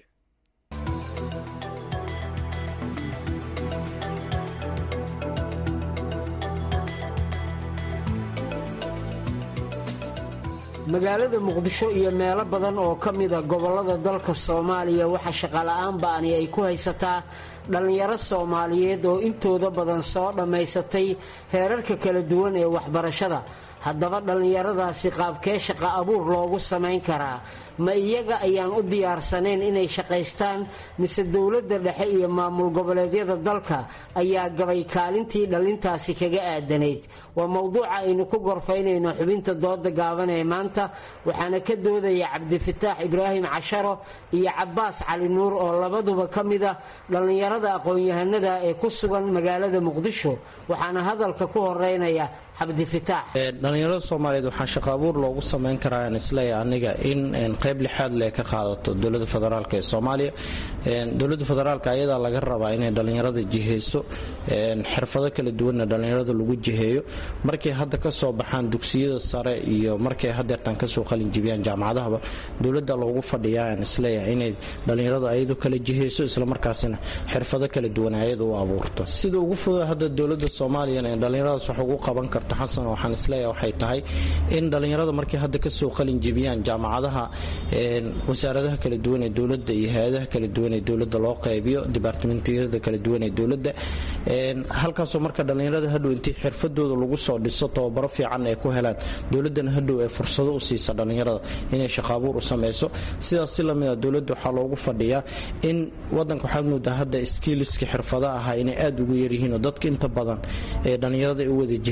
magaalada muqdisho iyo meelo badan oo ka mida gobollada dalka soomaaliya waxaa shaqola'aan ba'ani ay ku haysataa dhallinyaro soomaaliyeed oo intooda badan soo dhammaysatay heerarka kala duwan ee waxbarashada haddaba dhallinyaradaasi qaabkee shaqa abuur loogu samayn karaa ma iyaga ayaan u diyaarsanayn inay shaqaystaan mise dowladda dhexe iyo maamul goboleedyada dalka ayaa gabay kaalintii dhallintaasi kaga aadanayd waa mowduuca aynu ku gorfaynayno xubinta dooda gaaban ee maanta waxaana ka doodaya cabdifataax ibraahim casharo iyo cabbaas cali nuur oo labaduba ka mida dhallinyarada aqoon-yahanada ee ku sugan magaalada muqdisho waxaana hadalka ku horeynaya dhalinyarada soomaaliyeed waxaa shaqa abuur loogu samayn karaa aan isleeyahay aniga in qayb lixaad le ka qaadato dowlada federaalk ee soomaaliya dowlada federaalk ayadaa laga rabaa inay dhallinyarada jiheyso xirfado kala duwanna dhallinyarada lagu jiheeyo markay hadda kasoo baxaan dugsiyada sare iyo markay hadeertan kasoo qalinjibiyaan jaamacadahaba dowlada loogu fadhiyaa aan isleeyahay inay dhallinyaradu ayadu kala jiheyso islamarkaasina xirfado kala duwan ayada u abuurto sida ugu fuda hadda dowlada soomaaliyana dhallinyaradaas wax ugu qaban karto xasan waxaan isleeyahay waxay tahay in dhallinyarada markay hadda kasoo qalin jebiyaan jaamacadaha wasaaradaha kala duwan ee dowladda iyo hay-adaha kala duwan ee dowladda loo qaybiyo dibaartimentiyada kala duwan ee dowladda halkaasoo marka dhallinyarada hadhow intii xirfadooda lagu soo dhiso tababaro fiican ay ku helaan dowladana hadhow ee fursado u siisa dhallinyarada inay shaqaabuur u sameyso sidaas si lamida dowladda waxaa loogu fadhiyaa in wadanka waxaad moodaa hadda skiiliska xirfada ahaa inay aada ugu yaryihiin oo dadka inta badan ee dhallinyarada ay u wada jihaysteen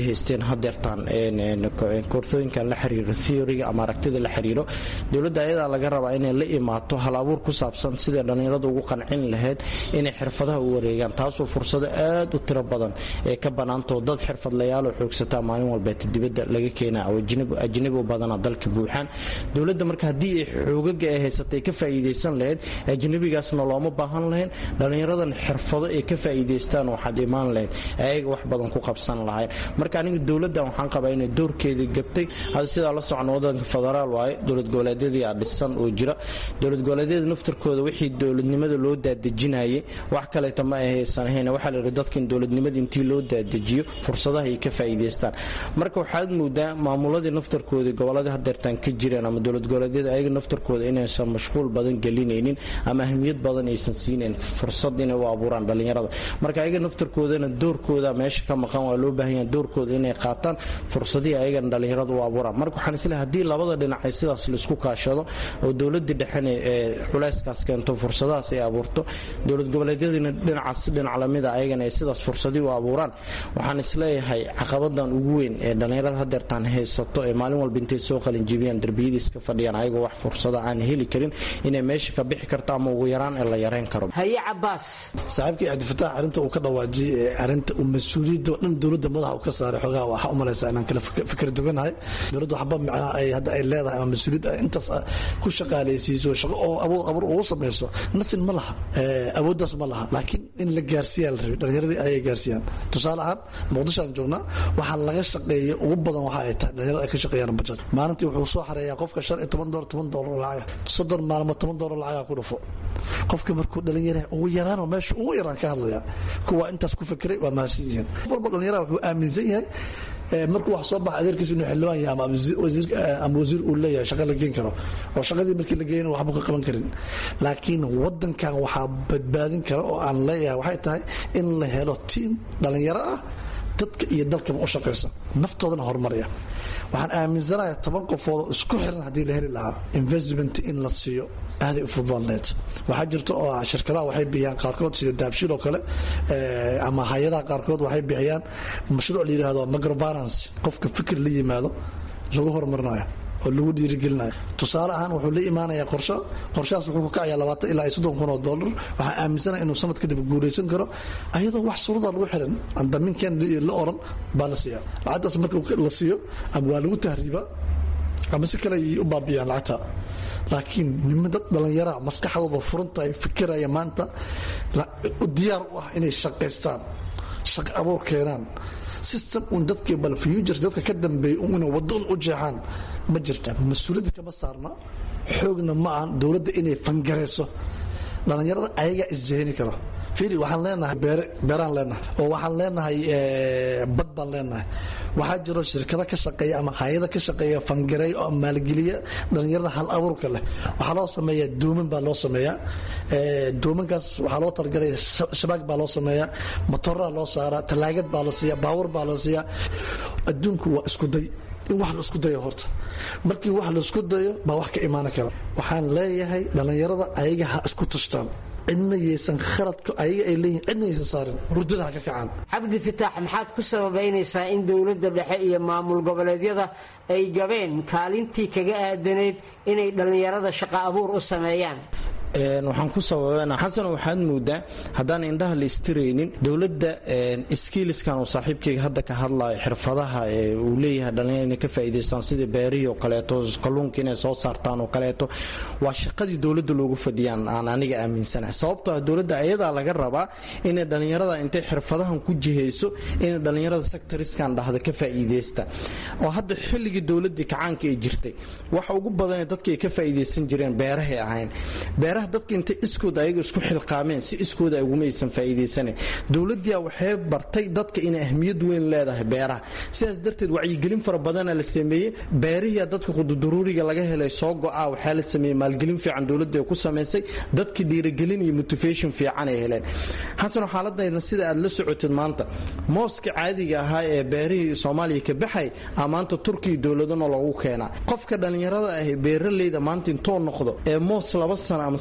hadeertaan koorsooyinkan la xiriiro theoryga ama aragtida la xiriiro dowladda ayadaa laga rabaa inay la imaato hal abuur ku saabsan sidai dhallinyaradu ugu qancin lahayd inay xirfadaha u wareegaan taasoo fursado aad u tiro badan ee ka bannaantao dad xirfadlayaaloo xoogsataa maalin walbeeta dibadda laga keena oo ajnabi u badana dalka buuxaan dowladda marka haddii ay xoogaga ay haysatay ka faa'iidaysan lahayd ajnabigaasna looma baahan lahayn dhallinyaradan xirfado ay ka faa'iidaystaan waxaad imaan lahayd ayaga wax badan ku qabsan lahayn marka aniga dowladdan waxaan qabaa inay doorkeedii gabtay hadda sidaa la socon wadanka federaal waaye dowlad goboleedyadii aa dhisan oo jira dowlad goboleedyada naftarkooda wixii dowladnimada loo daadejinayay wax kaleeta ma ahaysan ahayn waxaa la yidhi dadkan dowladnimada intii loo daadejiyo fursadaha ay ka faa'iidaystaan marka waxaad moodaa maamuladii naftarkoodii gobolladii hadeertaan ka jireen ama dowlad goboleedyada ayaga naftarkooda inaysan mashquul badan gelinaynin ama ahmiyad badan aysan siinayn fursad inay u abuuraan dhallinyarada marka ayaga naftarkoodana doorkooda meesha ka maqan waa loo baahan yahay doorkooda inay qaataan fursadihii ayagana dhallinyarada u abuuraan marka waxaan isleehay haddii labada dhinac ay sidaas laisku kaashado oo dowladii dhexena ee culayskaas keento fursadahaas ay abuurto dowlad goboleedyadiina dhinacaas dhinac lamida ayagana ay sidaas fursadii u abuuraan waxaan isleeyahay caqabadan ugu weyn ee dhallinyarada hadeertaan haysato ee maalin walba intay soo qalinjibiyaan derbiyadii iska fadhiyaan ayagoo wax fursada aan heli karin inay meesha ka bixi karto ama ugu yaraan ee la yareyn karo haye cabaas saaxiibkii cabdifataax arrinta uu ka dhawaajiyey ee arrinta uu mas-uuliyadda oo dhan dowladda madaxa uu ka saaray xogaha waxaa u malaysaa inaan kala fikir duganahay dowladda waxba micnaha ay hadda ay leedahay ama mas-uuliyad ay intaas ku shaqaalaysiiso shaqo oo abuur abuur ugu samayso nothing ma laha awooddaas ma laha laakiin in la gaarsiiyaa la rabay dhallinyaradii ayay gaarsiiyaan tusaale ahaan muqdisho aan joognaa waxaa laga shaqeeyay ugu badan waxa ay tahay dhallinyarada ay ka shaqeeyaan bajaaj maalintii wuxuu soo xareeyaa qofka shan iyo toban doolar toban doolar lacaga soddon maalmood toban doolar lacaga ku dhufo qofka markuu dhalinyaraha ugu yaraanoo meesha ugu yaraan ka hadlaya kuwa intaas ku fikiray waa mahadsan yihiin qof walba dhalinyaraha wuxuu aaminsan yahay markuu wax soo baxa adeerkiisa inuu xildhibaan yahay ama wasiir uu leeyahay shaqa la geen karo oo shaqadii markii la geeyna waxba ka qaban karin laakiin wadankan waxaa badbaadin kara oo aan leeyahay waxay tahay in la helo tiim dhalinyaro ah dadka iyo dalkaba u shaqaysa naftoodana horumaraya waxaan aaminsanahay toban qofood isku xiran haddii la heli lahaa investment in la siiyo aaday u fududaan lahayd waxaa jirta oo shirkadaha waxay bixiyaan qaarkood sida daabshiil oo kale ama hay-adaha qaarkood waxay bixiyaan mashruuc la yidhaahdo microfinance qofka fikir la yimaado lagu horumarinayo oo lagu dhiirigelinayo tusaale ahaan wuxuu la imaanayaa qorsho qorshahaas wuxuu ku kacayaa labaatan ilaa iyo soddon kun oo dollar waxaa aaminsanaya inuu sanad kadib guulaysan karo ayadoo wax suruda lagu xiran aan damiinkan la oran baa la siiyaa lacagtaas marka la siiyo ama waa lagu tahriibaa ama si kale ay u baabiyaan lacagta laakiin nima dad dhallinyaraa maskaxdooda furan tahay fikiraya maanta diyaar u ah inay shaqaystaan shaqo abuur keenaan system un dadkii bal future dadka ka dambeeyay un inay waddo un u jeexaan ma jirta mas-uuliyadda kama saarna xoogna ma ahan dowladda inay fangarayso dhallinyarada ayagaa isjahini karo fiiri waxaan leenahay beere beeraan leenahay oo waxaan leenahay bad baan leenahay waxaa jiro shirkado ka shaqeeya ama hay-ada ka shaqeeya fangareey oo maalgeliya dhallinyarada hal abuurka leh waxaa loo sameeyaa dooman baa loo sameeyaa doomankaas waxaa loo talagalay shabaag baa loo sameeyaa matoraa loo saaraa talaagad baa la siiya baawar baa la siiyaa adduunku waa isku day in wax la isku dayo horta markii wax la isku dayo baa wax ka imaan kara waxaan leeyahay dhallinyarada ayaga ha isku tashtaan cidna yaysan khaladka ayaga ay leeyihin cidna yaysan saarin hurdada ha ka kacaan cabdi fitaax maxaad ku sababaynaysaa in dowladda dhexe iyo maamul goboleedyada ay gabeen kaalintii kaga aadanayd inay dhallinyarada shaqo abuur u sameeyaan waxaan ku sababana xasan waxaad moodaa haddaan indhaha la istiraynin dowladda skiiliskan uu saaxiibkayga hadda ka hadlayo xirfadaha uu leeyahay dhallinyar inay ka faa'iidaystaan sidii beerihii oo kaleeto kalluunka inay soo saartaan oo kaleeto waa shaqadii dowladda loogu fadhiyaan aan aniga aaminsanahay sababtoo ah dowladda ayadaa laga rabaa inay dhallinyarada intay xirfadahan ku jihayso inay dhallinyarada sectoriskan dhahda ka faa'iidaysta oo hadda xilligii dowladdii kacaanka ay jirtay waxa ugu badanee dadka ay ka faa'iidaysan jireen beerahay ahayn beeraha dadka intay iskooda ayaga isku xilqaameen si iskooda agumaysan faa'iidaysanayn dowladdiia waxay bartay dadka inay ahmiyad weyn leedahay beeraha sidaas darteed wacyigelin fara badana la sameeyey beerihiia dadka qududuruuriga laga helay soo go-a waxaa la sameeyey maalgelin fiican dowladda ku samaysay dadka dhiirigelin iyo motivation fiican ay heleen xasano xaaladayna sida aad la socotid maanta mooska caadiga ahaa ee beerihii soomaaliya ka baxay a maanta turkiya dowladana loogu keenaa qofka dhallinyarada ah beeraleyda maanta intoo noqdo ee moos laba sano ama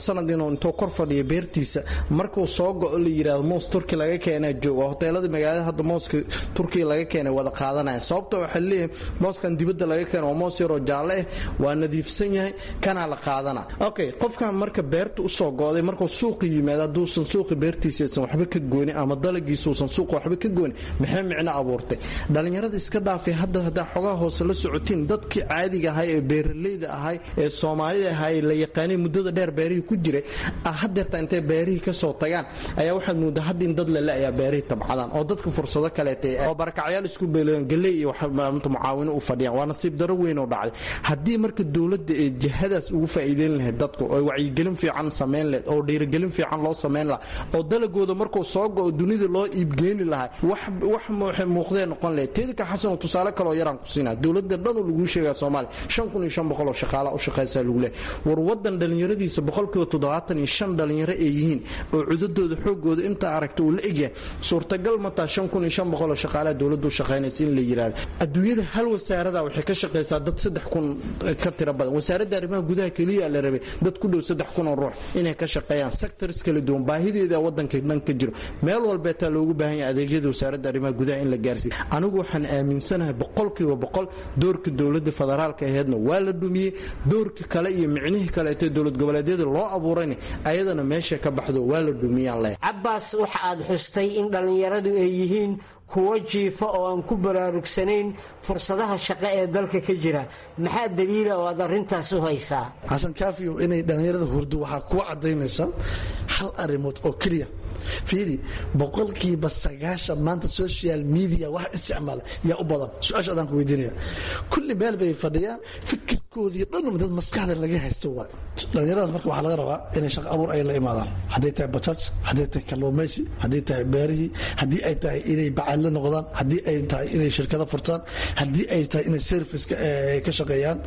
sanad inuu intuu kor fadhiyo beertiisa markuu soo go-o la yidhahdo moos turki laga keenaa jooga hoteelada magaalada hadda mooska turkiga laga keenay wada qaadanaya sababta waxaa leeyahay mooskan dibadda laga keena waa moos yaroo jaalle ah waa nadiifsan yahay kanaa la qaadana okay qofkan marka beerta usoo go-day markuu suuqi yimaado hadduusan suuqi beertiisaysan waxba ka goonin ama dalagiisuusan suuqa waxba ka goonin maxay micno abuurtay dhallinyarada iska dhaafay hadda haddaa xogaha hoose la socotiin dadkii caadiga ahay ee beeraleyda ahay ee soomaalida ahay la yaqaanay muddada dheer beerihii ku jiray hadeerta intay beerihii kasoo tagaan ayaa waxaad moodaa hadda in dad lele ayaa beerihii tabcadaan oo dadka fursado kaleeta oo barakacyaal isku beeleen galey iyo mucaawino u fadhiyaan waa nasiib daro weyn oo dhacday haddii marka dowladda ee jihadaas ugu faa'iideyn lahayd dadku oo wacyigelin fiican samayn lahayd oo dhiirigelin fiican loo samayn lahaa oo dalagooda markuu soo go-o dunida loo iibgeeni lahaa wax muuqdee noqon lahayd teedika xasanoo tusaale kaleoo yaraan ku siinaa dowladda dhanoo laguu sheegaa soomaaliya shan kun iyo shan boqol oo shaqaala u shaqaysaa lagu leehay war wadan dhallinyaradiisa boqolkiiba toddobaatan iyo shan dhallinyaro ay yihiin oo cudadooda xoogooda intaa aragta uu la egyahay suurtagal mataa shan kun iyo shan boqol oo shaqaalaha dowladdu shaqaynaysa in la yidhaahdo adduunyada hal wasaarada waxay ka shaqaysaa dad saddex kun ka tiro badan wasaaradda arrimaha gudaha keliya la rabay dad ku dhow saddex kun oo ruux inay ka shaqeeyaan sectors kala duwan baahideeda wadanka dhan ka jiro meel walbeetaa loogu baahan yahay adeegyada wasaaradda arrimaha gudaha in la gaarsiiyo anigu waxaan aaminsanahay boqolkiiba boqol doorka dowladda federaalka aheedna waa la dhumiyey doorka kale iyo micnihii kaleetee dowlad goboleedyada loo abuurayna ayadana meesha ka baxdo waa la dhumiyaan leh cabbaas waxa aad xustay in dhallinyaradu ay yihiin kuwo jiifa oo aan ku baraarugsanayn fursadaha shaqo ee dalka ka jira maxaa daliila oo aad arrintaas u haysaa xasan kaafiyo inay dhallinyarada hurdo waxaa kuwa caddaynaysa hal arrimood oo keliya fiidi boqolkiiba sagaashan maanta social media wax isticmaala yaa u badan su-aasha adaan ku weydiinaya kulli meel bay fadhiyaan fikirkoodii dhan dad maskaxda laga haysto waay dhallinyaradaas marka waxaa laga rabaa inay shaqo abuur ay la imaadaan hadday tahay bajaaj hadday tahay kalluumaysi hadday tahay beerihii haddii ay tahay inay bacaadle noqdaan haddii ay tahay inay shirkado furtaan haddii ay tahay inay service ka shaqeeyaan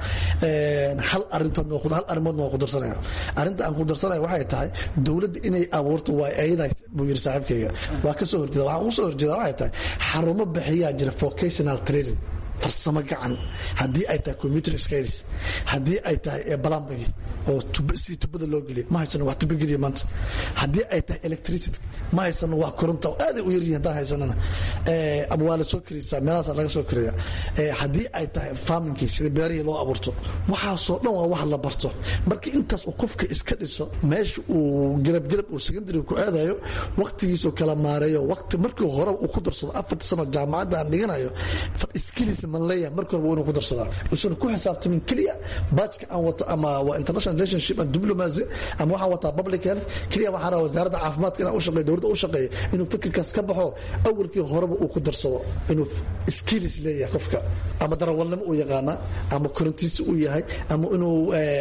hal arintood hal arrimoodna waa ku darsanaya arrinta aan ku darsanaya waxay tahay dowladda inay abuurto waa ayada buu yiri saaxiibkayga waa ka soo horjeeda waxaan usoo horjeeda waxay tahay xarumo bixiyaa jira vocational training farsamo gacan haddii ay tahay computer skills haddii ay tahay plumbing oo si tubada loo geliyo ma haysano wax tubo geliya maanta haddii ay tahay electricity ma haysano wax koronta aaday u yaryihin haddaan haysanana ama waa la soo kiraysaa meelahaas laga soo kiraya haddii ay tahay farmingkii sida beerihii loo abuurto waxaasoo dhan waa wax la barto marka intaas uu qofka iska dhiso meesha uu galabgalab uu secondary ku aadayo waqtigiisuu kala maareeyo waqti markii hore uu ku darsado afarta sano jaamacadda aan dhiganayo skills man leeyahay marka horeba inuu ku darsadaa usan ku xisaabtamin keliya baajka aan wato ama waa international relationship and diplomacy ama waxaan wataa public health keliya waxaan rabaa wasaaradda caafimaadka inaan u shaqeeyo dowladda u shaqeeyo inuu fikirkaas ka baxo awalkii horeba uu ku darsado inuu skills leeyahay qofka ama darawalnimo uu yaqaana ama korintiisi uu yahay ama inuu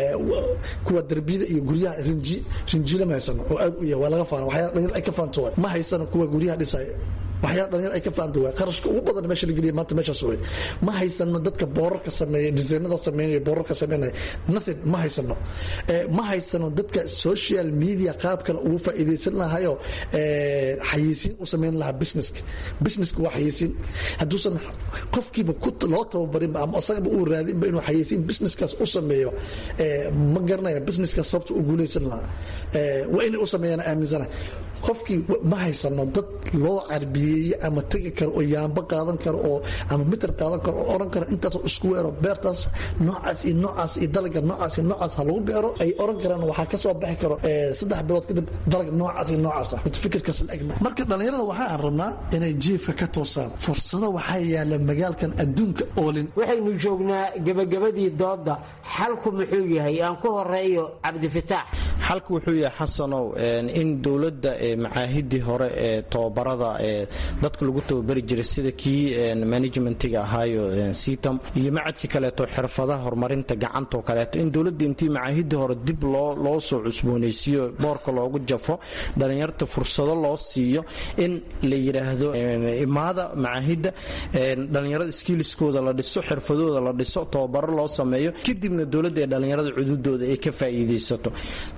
kuwa darbiyada iyo guryaha rinji rinjiila ma haysano oo aad u yahay waa laga faana waxyaala dhalinyar ay ka faanto waay ma haysano kuwa guryaha dhisaya waxyaala dhalinyar ay ka faanta waa qarashka ugu badan meesha la geliya maanta meeshaas wey ma haysano dadka boorarka sameeya disaynada sameynaya boorarka sameynaya nothing ma haysano ma haysano dadka social media qaab kale ugu faa'iidaysan lahayo xayeysiin u sameyn lahaa businesska businesska waa xayeysiin hadduusan qofkiiba loo tababarinba ama asagaba uu raadinba inuu xayeysiin businesskaas u sameeyo ma garanaya businesskaas sababta u guulaysan lahaa waa inay u sameeyaan aaminsana qofkii ma haysano dad loo carbiyeeye ama tegi karo oo yaamba qaadan karo oo ama mitir qaadan karo oo oran karo intaasoo isku weero beertaas noocaas iyo noocaas iyo dalaga noocaas iyo noocaas ha lagu beero ay oran karaan waxaa ka soo bixi karo saddex bilood kadib dalag noocaas iyo noocaas ah fikirkaas la egma marka dhallinyarada waxaan rabnaa inay jiifka ka toosaan fursado waxaa yaala magaalkan adduunka oolin waxaynu joognaa gebagabadii dooda xalku muxuu yahay aan ku horeeyo cabdifitaax xalku wuxuu yahay xasanow in dowladda macaahidii hore ee tobabarada ee dadka lagu tababari jiray sida kii managementiga ahaayo sitam iyo macadkii kaleeto xirfadaha horumarinta gacantoo kaleeto in dowladda intii macaahidii hore dib loo soo cusboonaysiiyo boorka loogu jafo dhallinyarta fursado loo siiyo in la yidhaahdo imaada macaahidda dhallinyarada skiiliskooda la dhiso xirfadooda la dhiso tababaro loo sameeyo kadibna dowladda ee dhallinyarada cududooda ay ka faa'iidaysato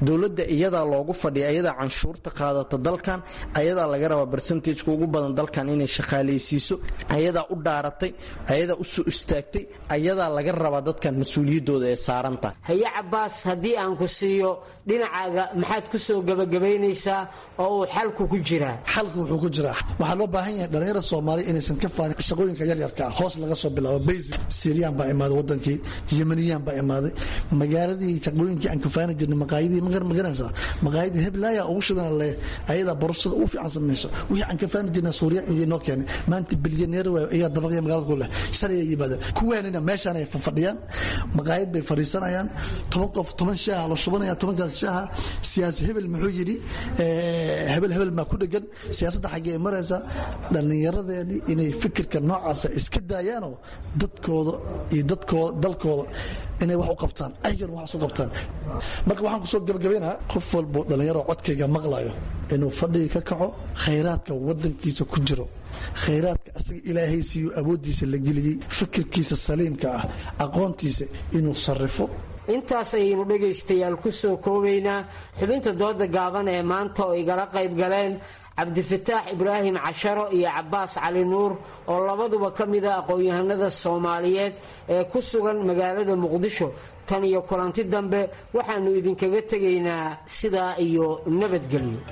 dowladda iyadaa loogu fadhiya ayadaa canshuurta qaadata dalkan ayadaa laga rabaa barsentajka ugu badan dalkan inay shaqaalaysiiso ayadaa u dhaaratay ayadaa u soo istaagtay ayadaa laga rabaa dadkan mas-uuliyaddooda ee saaranta haye cabaas haddii aan ku siiyo dhinacaaga maxaad ku soo gebagabaynaysaa oo uu xalku ku jiraa xalku wuxuu ku jiraa waxaa loo baahan yahay dhalinyarada soomaaliya inaysan ka faanin shaqooyinka yaryarka ah hoos laga soo bilaabo basic syriyan baa imaaday wadankii yemaniyaan baa imaaday magaaladii shaqooyinkii aan kafaani jirnay maqaayadii magaranaysaa maqaayadii heblaaya ugu shidana le ayadaa borosada ugu fiican samayso wixii aan kafaani jirnay suuriya iyo noo keenay maanta bilyaneer ayaa dabaqya magaalada ku leh shalay yimaadeen kuwaanina meeshaan ay fadhiyaan maqaayad bay fadhiisanayaan toban qof toban shaaha la shubanaya tobankaas shaaha siyaasi hebel muxuu yidhi hebel hebel maa ku dhegan siyaasadda xaggee maraysa dhallinyaradeeni inay fikirka noocaasa iska daayaanoo dadkooda iyo dadkooda dalkooda inay wax u qabtaan ayagana wax u qabtaan marka waxaan kusoo gabagabaynaha qof walbo dhallinyaro codkayga maqlayo inuu fadhiga ka kaco khayraadka wadankiisa ku jiro khayraadka asaga ilaahay siiyo awooddiisa la geliyey fikirkiisa saliimka ah aqoontiisa inuu sarrifo intaas ayaynu dhegaystayaal ku soo koobaynaa xubinta dooda gaaban ee maanta oo igala qayb galeen cabdifataax ibraahim casharo iyo cabaas cali nuur oo labaduba ka mida aqoon-yahanada soomaaliyeed ee ku sugan magaalada muqdisho tan iyo kulanti dambe waxaannu idinkaga tegaynaa sidaa iyo nabadgelyo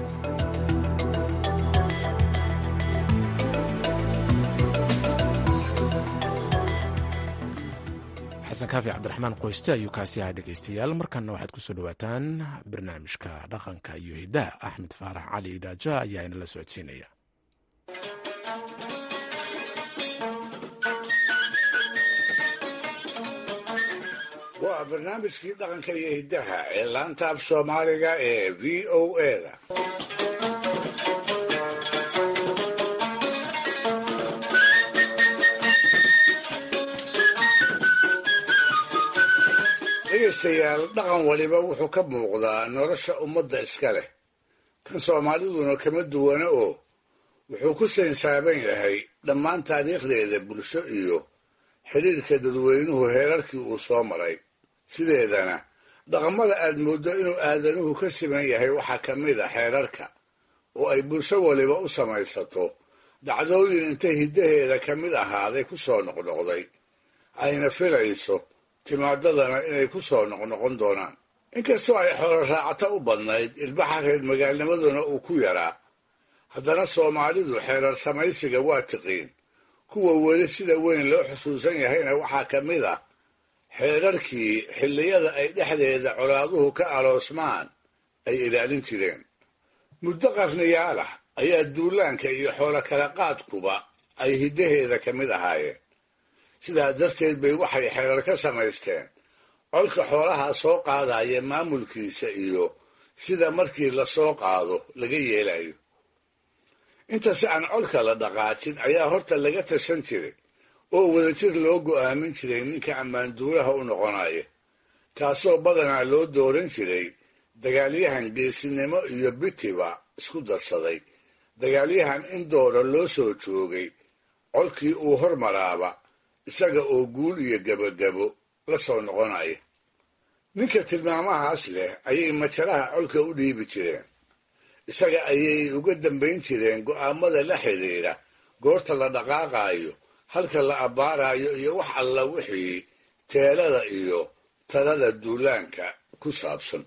xasan kaafi cabdiraxmaan qoyste ayuu kaasi ahaa dhegaystayaal markanna waxaad ku soo dhowaataan barnaamijka dhaqanka iyo hiddaha axmed faarax cali idaaja ayaa inala socodsiinaya waa barnaamijkii dhaqanka iyo hiddaha ee laanta af soomaaliga ee v o eda dhegaystayaal dhaqan waliba wuxuu ka muuqdaa nolosha ummadda iska leh kan soomaaliduna kama duwana oo wuxuu ku saynsaaban yahay dhammaan taariikhdeeda bulsho iyo xidhiirka dadweynuhu heerarkii uu soo maray sideedana dhaqamada aad mooddo inuu aadanuhu ka siman yahay waxaa ka mid a xeerarka oo ay bulsho waliba u samaysato dhacdooyin inta hiddaheeda ka mid ahaaday ku soo noqnoqday ayna filayso timaadadana inay ku soo noqnoqon doonaan inkastoo ay xoolo raacato u badnayd ilbaxa reer magaalnimaduna uu ku yaraa haddana soomaalidu xeerar samaysiga waa tiqiin kuwa weli sida weyn loo xusuusan yahayna waxaa ka mid ah xeerarkii xilliyada ay dhexdeeda colaaduhu ka aloosmaan ay ilaalin jireen muddo qarniyaal ah ayaa duulaanka iyo xoolo kala qaadkuba ay hiddaheeda ka mid ahaayeen sidaa darteed bay waxay xeerar ka samaysteen colka xoolaha soo qaadaya maamulkiisa iyo sida markii la soo qaado laga yeelayo inta si aan colka la dhaqaajin ayaa horta laga tashan jiray oo wadajir loo go'aamin jiray ninka ammaanduulaha u noqonaya kaasoo badanaa loo dooran jiray dagaalyahan geesinimo iyo bitiba isku darsaday dagaalyahan in doora loo soo joogay colkii uu hormaraaba isaga oo guul iyo gebagabo la soo noqonaya ninka tilmaamahaas leh ayay majaraha colka u dhiibi jireen isaga ayay uga dambayn jireen go'aamada la xidhiidha goorta la dhaqaaqaayo halka la abbaarayo iyo wax alla wixii teelada iyo talada duulaanka ku saabsan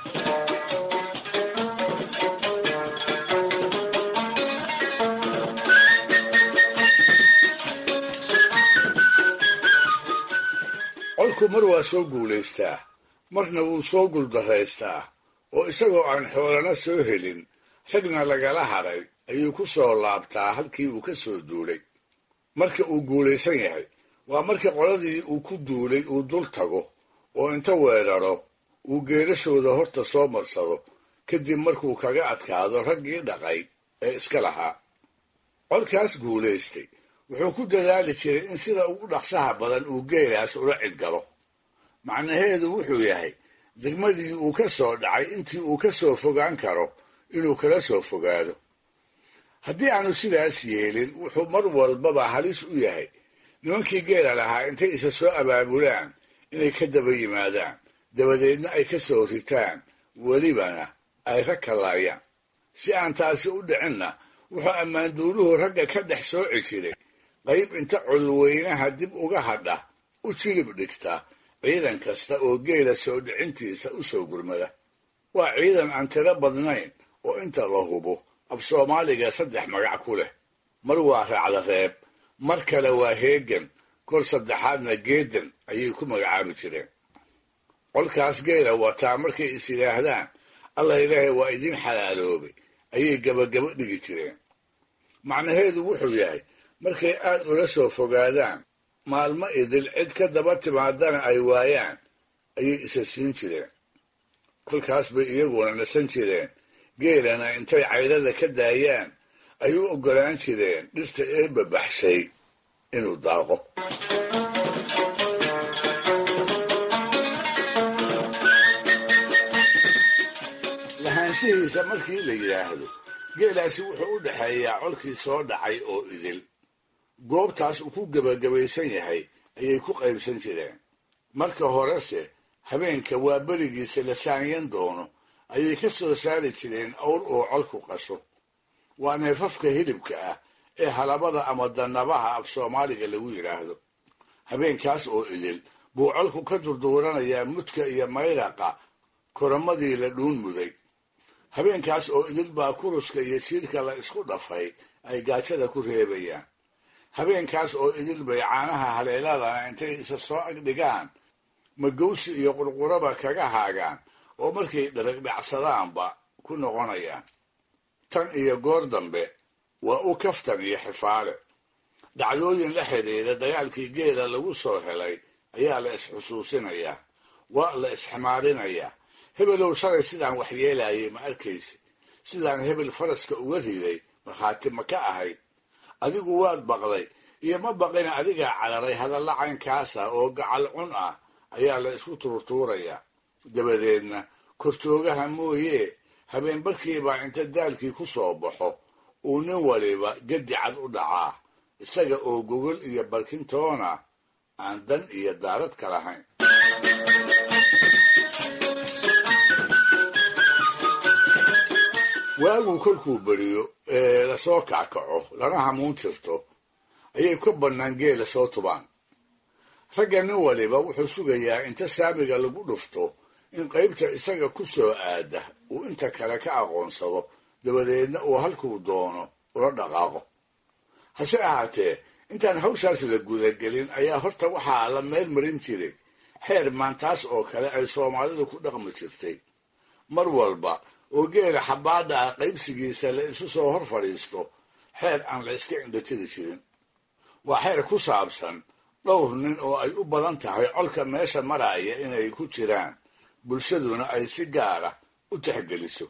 colku mar waa soo guulaystaa marna wuu soo guuldaraystaa oo isagoo aan xoolana soo helin ragna lagala hadhay ayuu ku soo laabtaa halkii uu ka soo duulay marka uu guulaysan yahay waa marka qoladii uu ku duulay uu dul tago oo inta weeraro uu geerashooda horta soo marsado kadib markuu kaga adkaado raggii dhaqay ee iska lahaa colkaas guulaystay wuxuu ku dadaali jiray in sida ugu dhaqsaha badan uu geelaas ula cidgalo macnaheedu wuxuu yahay degmadii uu ka soo dhacay intii uu ka soo fogaan karo inuu kala soo fogaado haddii aanu sidaas yeelin wuxuu mar walbaba halis u yahay nimankii geela lahaa intay isa soo abaabulaan inay ka daba yimaadaan dabadeedna ay ka soo ritaan welibana ay rag kalaayaan si aan taasi u dhicinna wuxuu ammaanduuluhu ragga ka dhex sooci jiray qayb inta colweynaha dib uga hadha u jilib dhigta ciidan kasta oo geela soo dhicintiisa u soo gurmada waa ciidan aan tiro badnayn oo inta la hubo af soomaaliga saddex magac ku leh mar waa raacda reeb mar kale waa heegan kor saddexaadna geedan ayay ku magacaabi jireen colkaas geela wataa markay is yidhaahdaan allah ilaahay waa idiin xalaaloobay ayay gabagabo dhigi jireen macnaheedu wuxuu yahay markay aad ula soo fogaadaan maalmo idil cid ka daba timaadana ay waayaan ayay isa siin jireen kolkaas bay iyaguna nasan jireen geelana intay caydada ka daayaan ay u oggolaan jireen dhirta eebba baxshay inuu daaqo lahaanshihiisa markii la yidhaahdo geelaasi wuxuu u dhexeeyaa colkii soo dhacay oo idil goobtaas uu ku gebagabaysan yahay ayay ku qaybsan jireen marka horese habeenka waa berigiisa la saanyan doono ayay ka soo saari jireen awr oo colku qasho waa neefafka hilibka ah ee halabada ama dannabaha af soomaaliga lagu yidhaahdo habeenkaas oo idil buu colku ka durduuranayaa mudka iyo mayraqa koramadii la dhuun muday habeenkaas oo idil baa kuruska iyo jiirka la isku dhafay ay gaajada ku reebayaan habeenkaas oo idil bay caanaha haleeladana intay isa soo agdhigaan magowsi iyo qurquraba kaga haagaan oo markay dharagdhacsadaanba ku noqonayaan tan iyo goor dambe waa u kaftan iyo xifaale dhacdooyin la xidhiidha dagaalkii geela lagu soo helay ayaa la isxusuusinayaa waa la isximaarinayaa hebelow shalay sidaan waxyeelayay ma arkaysa sidaan hebel faraska uga riday markhaati ma ka ahayd adigu waad baqday iyo ma baqina adigaa cararay hadalla caynkaasa oo gacal cun ah ayaa la isku tuurtuurayaa dabadeedna kortoogaha mooyee habeenbarkiibaa inta daalkii ku soo baxo uu nin waliba gedi cad u dhacaa isaga oo gogol iyo barkintoona aan dan iyo daarad ka lahayn waaguu kolkuu beriyo ee lasoo kackaco lana hamuun tirto ayay ka bannaan geela soo tubaan ragga nin waliba wuxuu sugayaa inta saamiga lagu dhufto in qaybta isaga ku soo aada uu inta kale ka aqoonsado dabadeedna uu halkuu doono ula dhaqaaqo hase ahaatee intaan hawshaas la gudagelin ayaa horta waxaa la meel marin jiray xeer maantaas oo kale ay soomaalidu ku dhaqmi jirtay mar walba oo geela xabaadha ah qaybsigiisa la isu soo hor fadhiisto xeer aan la iska indhatiri jirin waa xeer ku saabsan dhowr nin oo ay u badan tahay colka meesha maraya inay ku jiraan bulshaduna ay si gaara u tixgeliso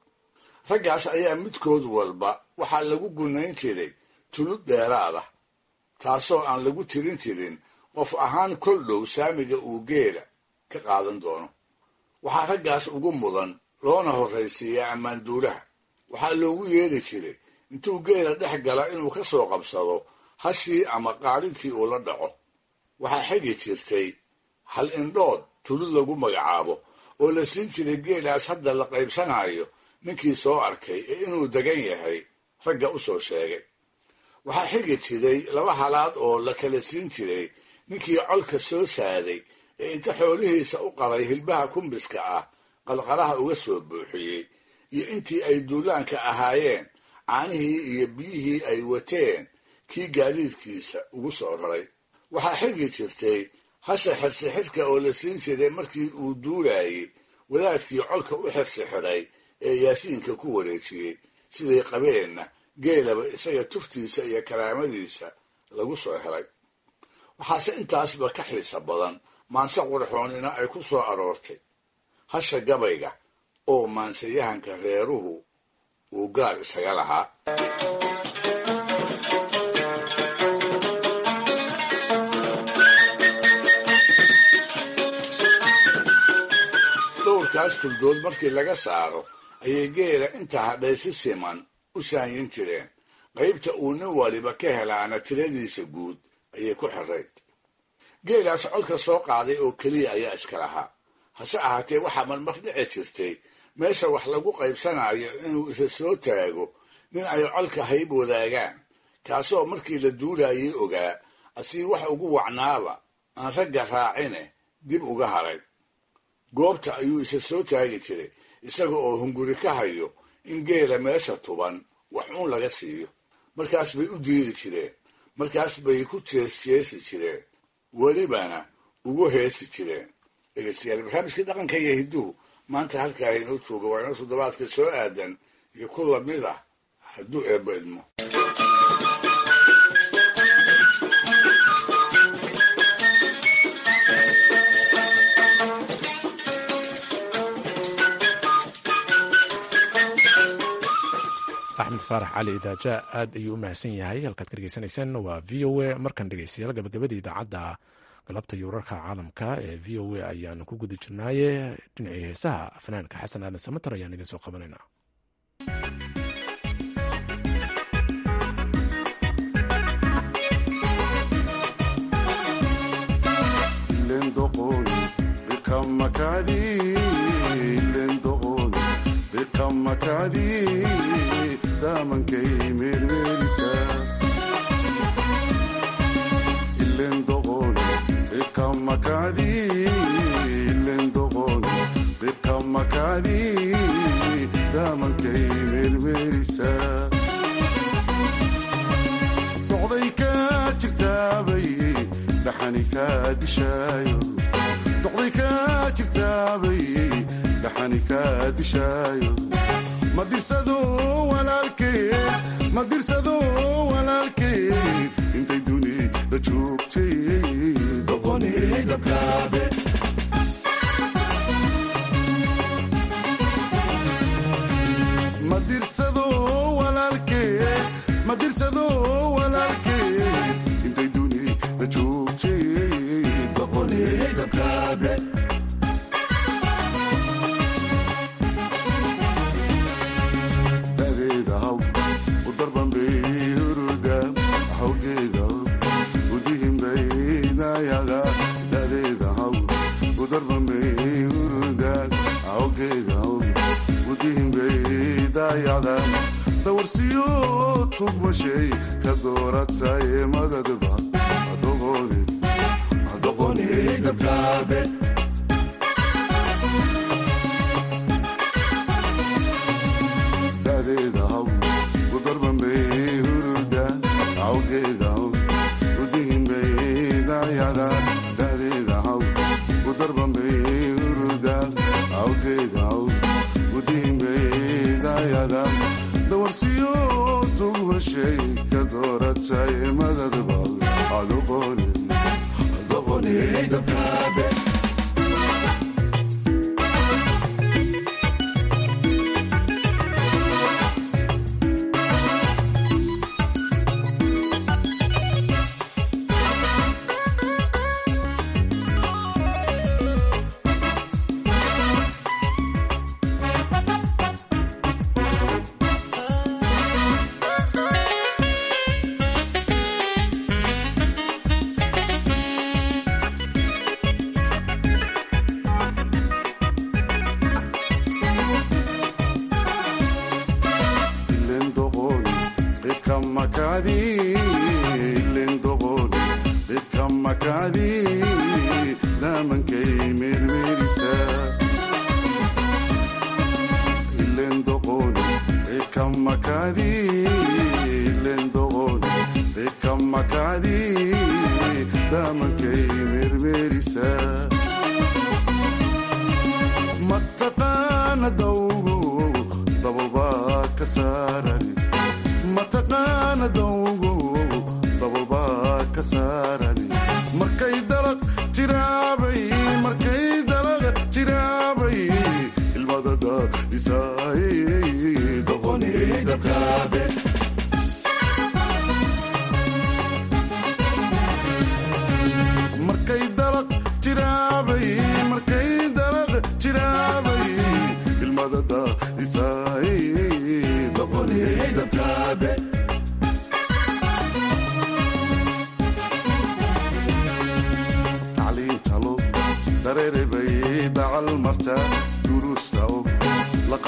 raggaas ayaa midkood walba waxaa lagu gunayn jiray tulud dheeraada taasoo aan lagu tirin jirin qof ahaan kol dhow saamiga uu geela ka qaadan doono waxaa raggaas ugu mudan loona horraysiiyaa ammaanduulaha waxaa loogu yeeri jiray intuu geela dhex gala inuu ka soo qabsado hashii ama qaalintii uu la dhaco waxaa xigi jirtay hal indhood tulud lagu magacaabo oo la siin jiray geelaas hadda la qaybsanayo ninkii soo arkay ee inuu degan yahay ragga u soo sheegay waxaa xigi jiray laba halaad oo la kala siin jiray ninkii colka soo saaday ee inta xoolihiisa u qalay hilbaha kumbiska ah qalqalaha uga soo buuxiyey iyo intii ay duulaanka ahaayeen caanihii iyo biyihii ay wateen kii gaadiidkiisa ugu soo raray waxaa xigi jirtay hasha xirsixidhka oo la siin jiray markii uu duulayey wadaadkii colka u xirsixidhay ee yaasiinka ku wareejiyey siday qabeenna geelaba isaga tuftiisa iyo karaamadiisa lagu soo helay waxaase intaasba ka xiisa badan maanse qurxoonina ay ku soo aroortay hasha gabayga oo maansayahanka reeruhu uu gaar isaga lahaa dhowrkaas tuldood markii laga saaro ayay geela inta hadhay si siman u saanyin jireen qaybta uu nin waliba ka helaana tiradiisa guud ayay ku xirayd geelaas colka soo qaaday oo keliya ayaa iska lahaa hase ahaatee waxaa marmar dhici jirtay meesha wax lagu qaybsanayo inuu isa soo taago nin ay colka hayb wadaagaan kaasoo markii la duulayay ogaa asii wax ugu wacnaaba aan ragga raacine dib uga haray goobta ayuu isa soo taagi jiray isaga oo hunguri ka hayo in geela meesha tuban wax uun laga siiyo markaas bay u diidi jireen markaas bay ku jeesjeesi jireen welibana ugu heesi jireen dhegeystayaal barnaamijkii dhaqanka iyo hidduhu maanta halkaa inoo jooga waa inoo toddobaadka soo aadan iyo ku lamid ah hadduu eebbo idmo axmed faarax cali idaaja aad ayuu u mahadsan yahay halkaad ka dhegeysanayseen waa v o a markan dhegeystayaal gabagabadii idaacadda galabta iyo wararka caalamka ee v o a ayaanu ku guda jirnaaye dhinacii heesaha fanaanka xasan aadan samatar ayaan idin soo qabanaynaa damankay meermeerisa ilendoqon ikamakadi ilendoqon ikamakadi damankay meermeerisa doqday ka jirtaabay dhaxani ka dishaayo doqday ka jirtaabay dhaxani ka dishaayo madirsado walaalkeed madirsado walaalkeed intay dunida joogtay doqonidabkaabe madirsado walaalkeed madirsado walaalkeed intay dunida joogtay doqonidabkaabe dawarsiyo tugmashay ka doorataye madadba adoqonidabkaabe dadeeda haw udarbambay huruda awgeeda haw udihimbay dayada dadeeda haw udarbambay huruda awgeeda haw udihimbay dayada dawarsiyo tugmashay ka doorataye madadba adoqonidabkaabe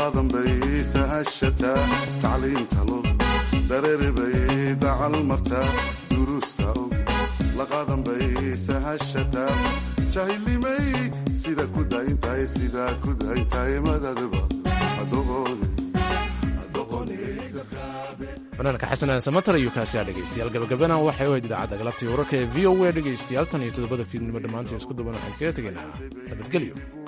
laqadan bay sahashataa tacliinta loo dareeri bay dacal martaa duruusta og laqadan bay sahashataa jahilnimay sida ku dayntahay sidaa ku dayntahay madadba fanaanka xasan samatar iyo kaasiyaa dhegaystayaal gabagabana waxay u hayd idaacadda galabtii wararka ee v o a dhegaystayaal tan iyo toddobada fiidnimo dhammaantiin isku duban waxaan kaga tegaynaa nabadgelyo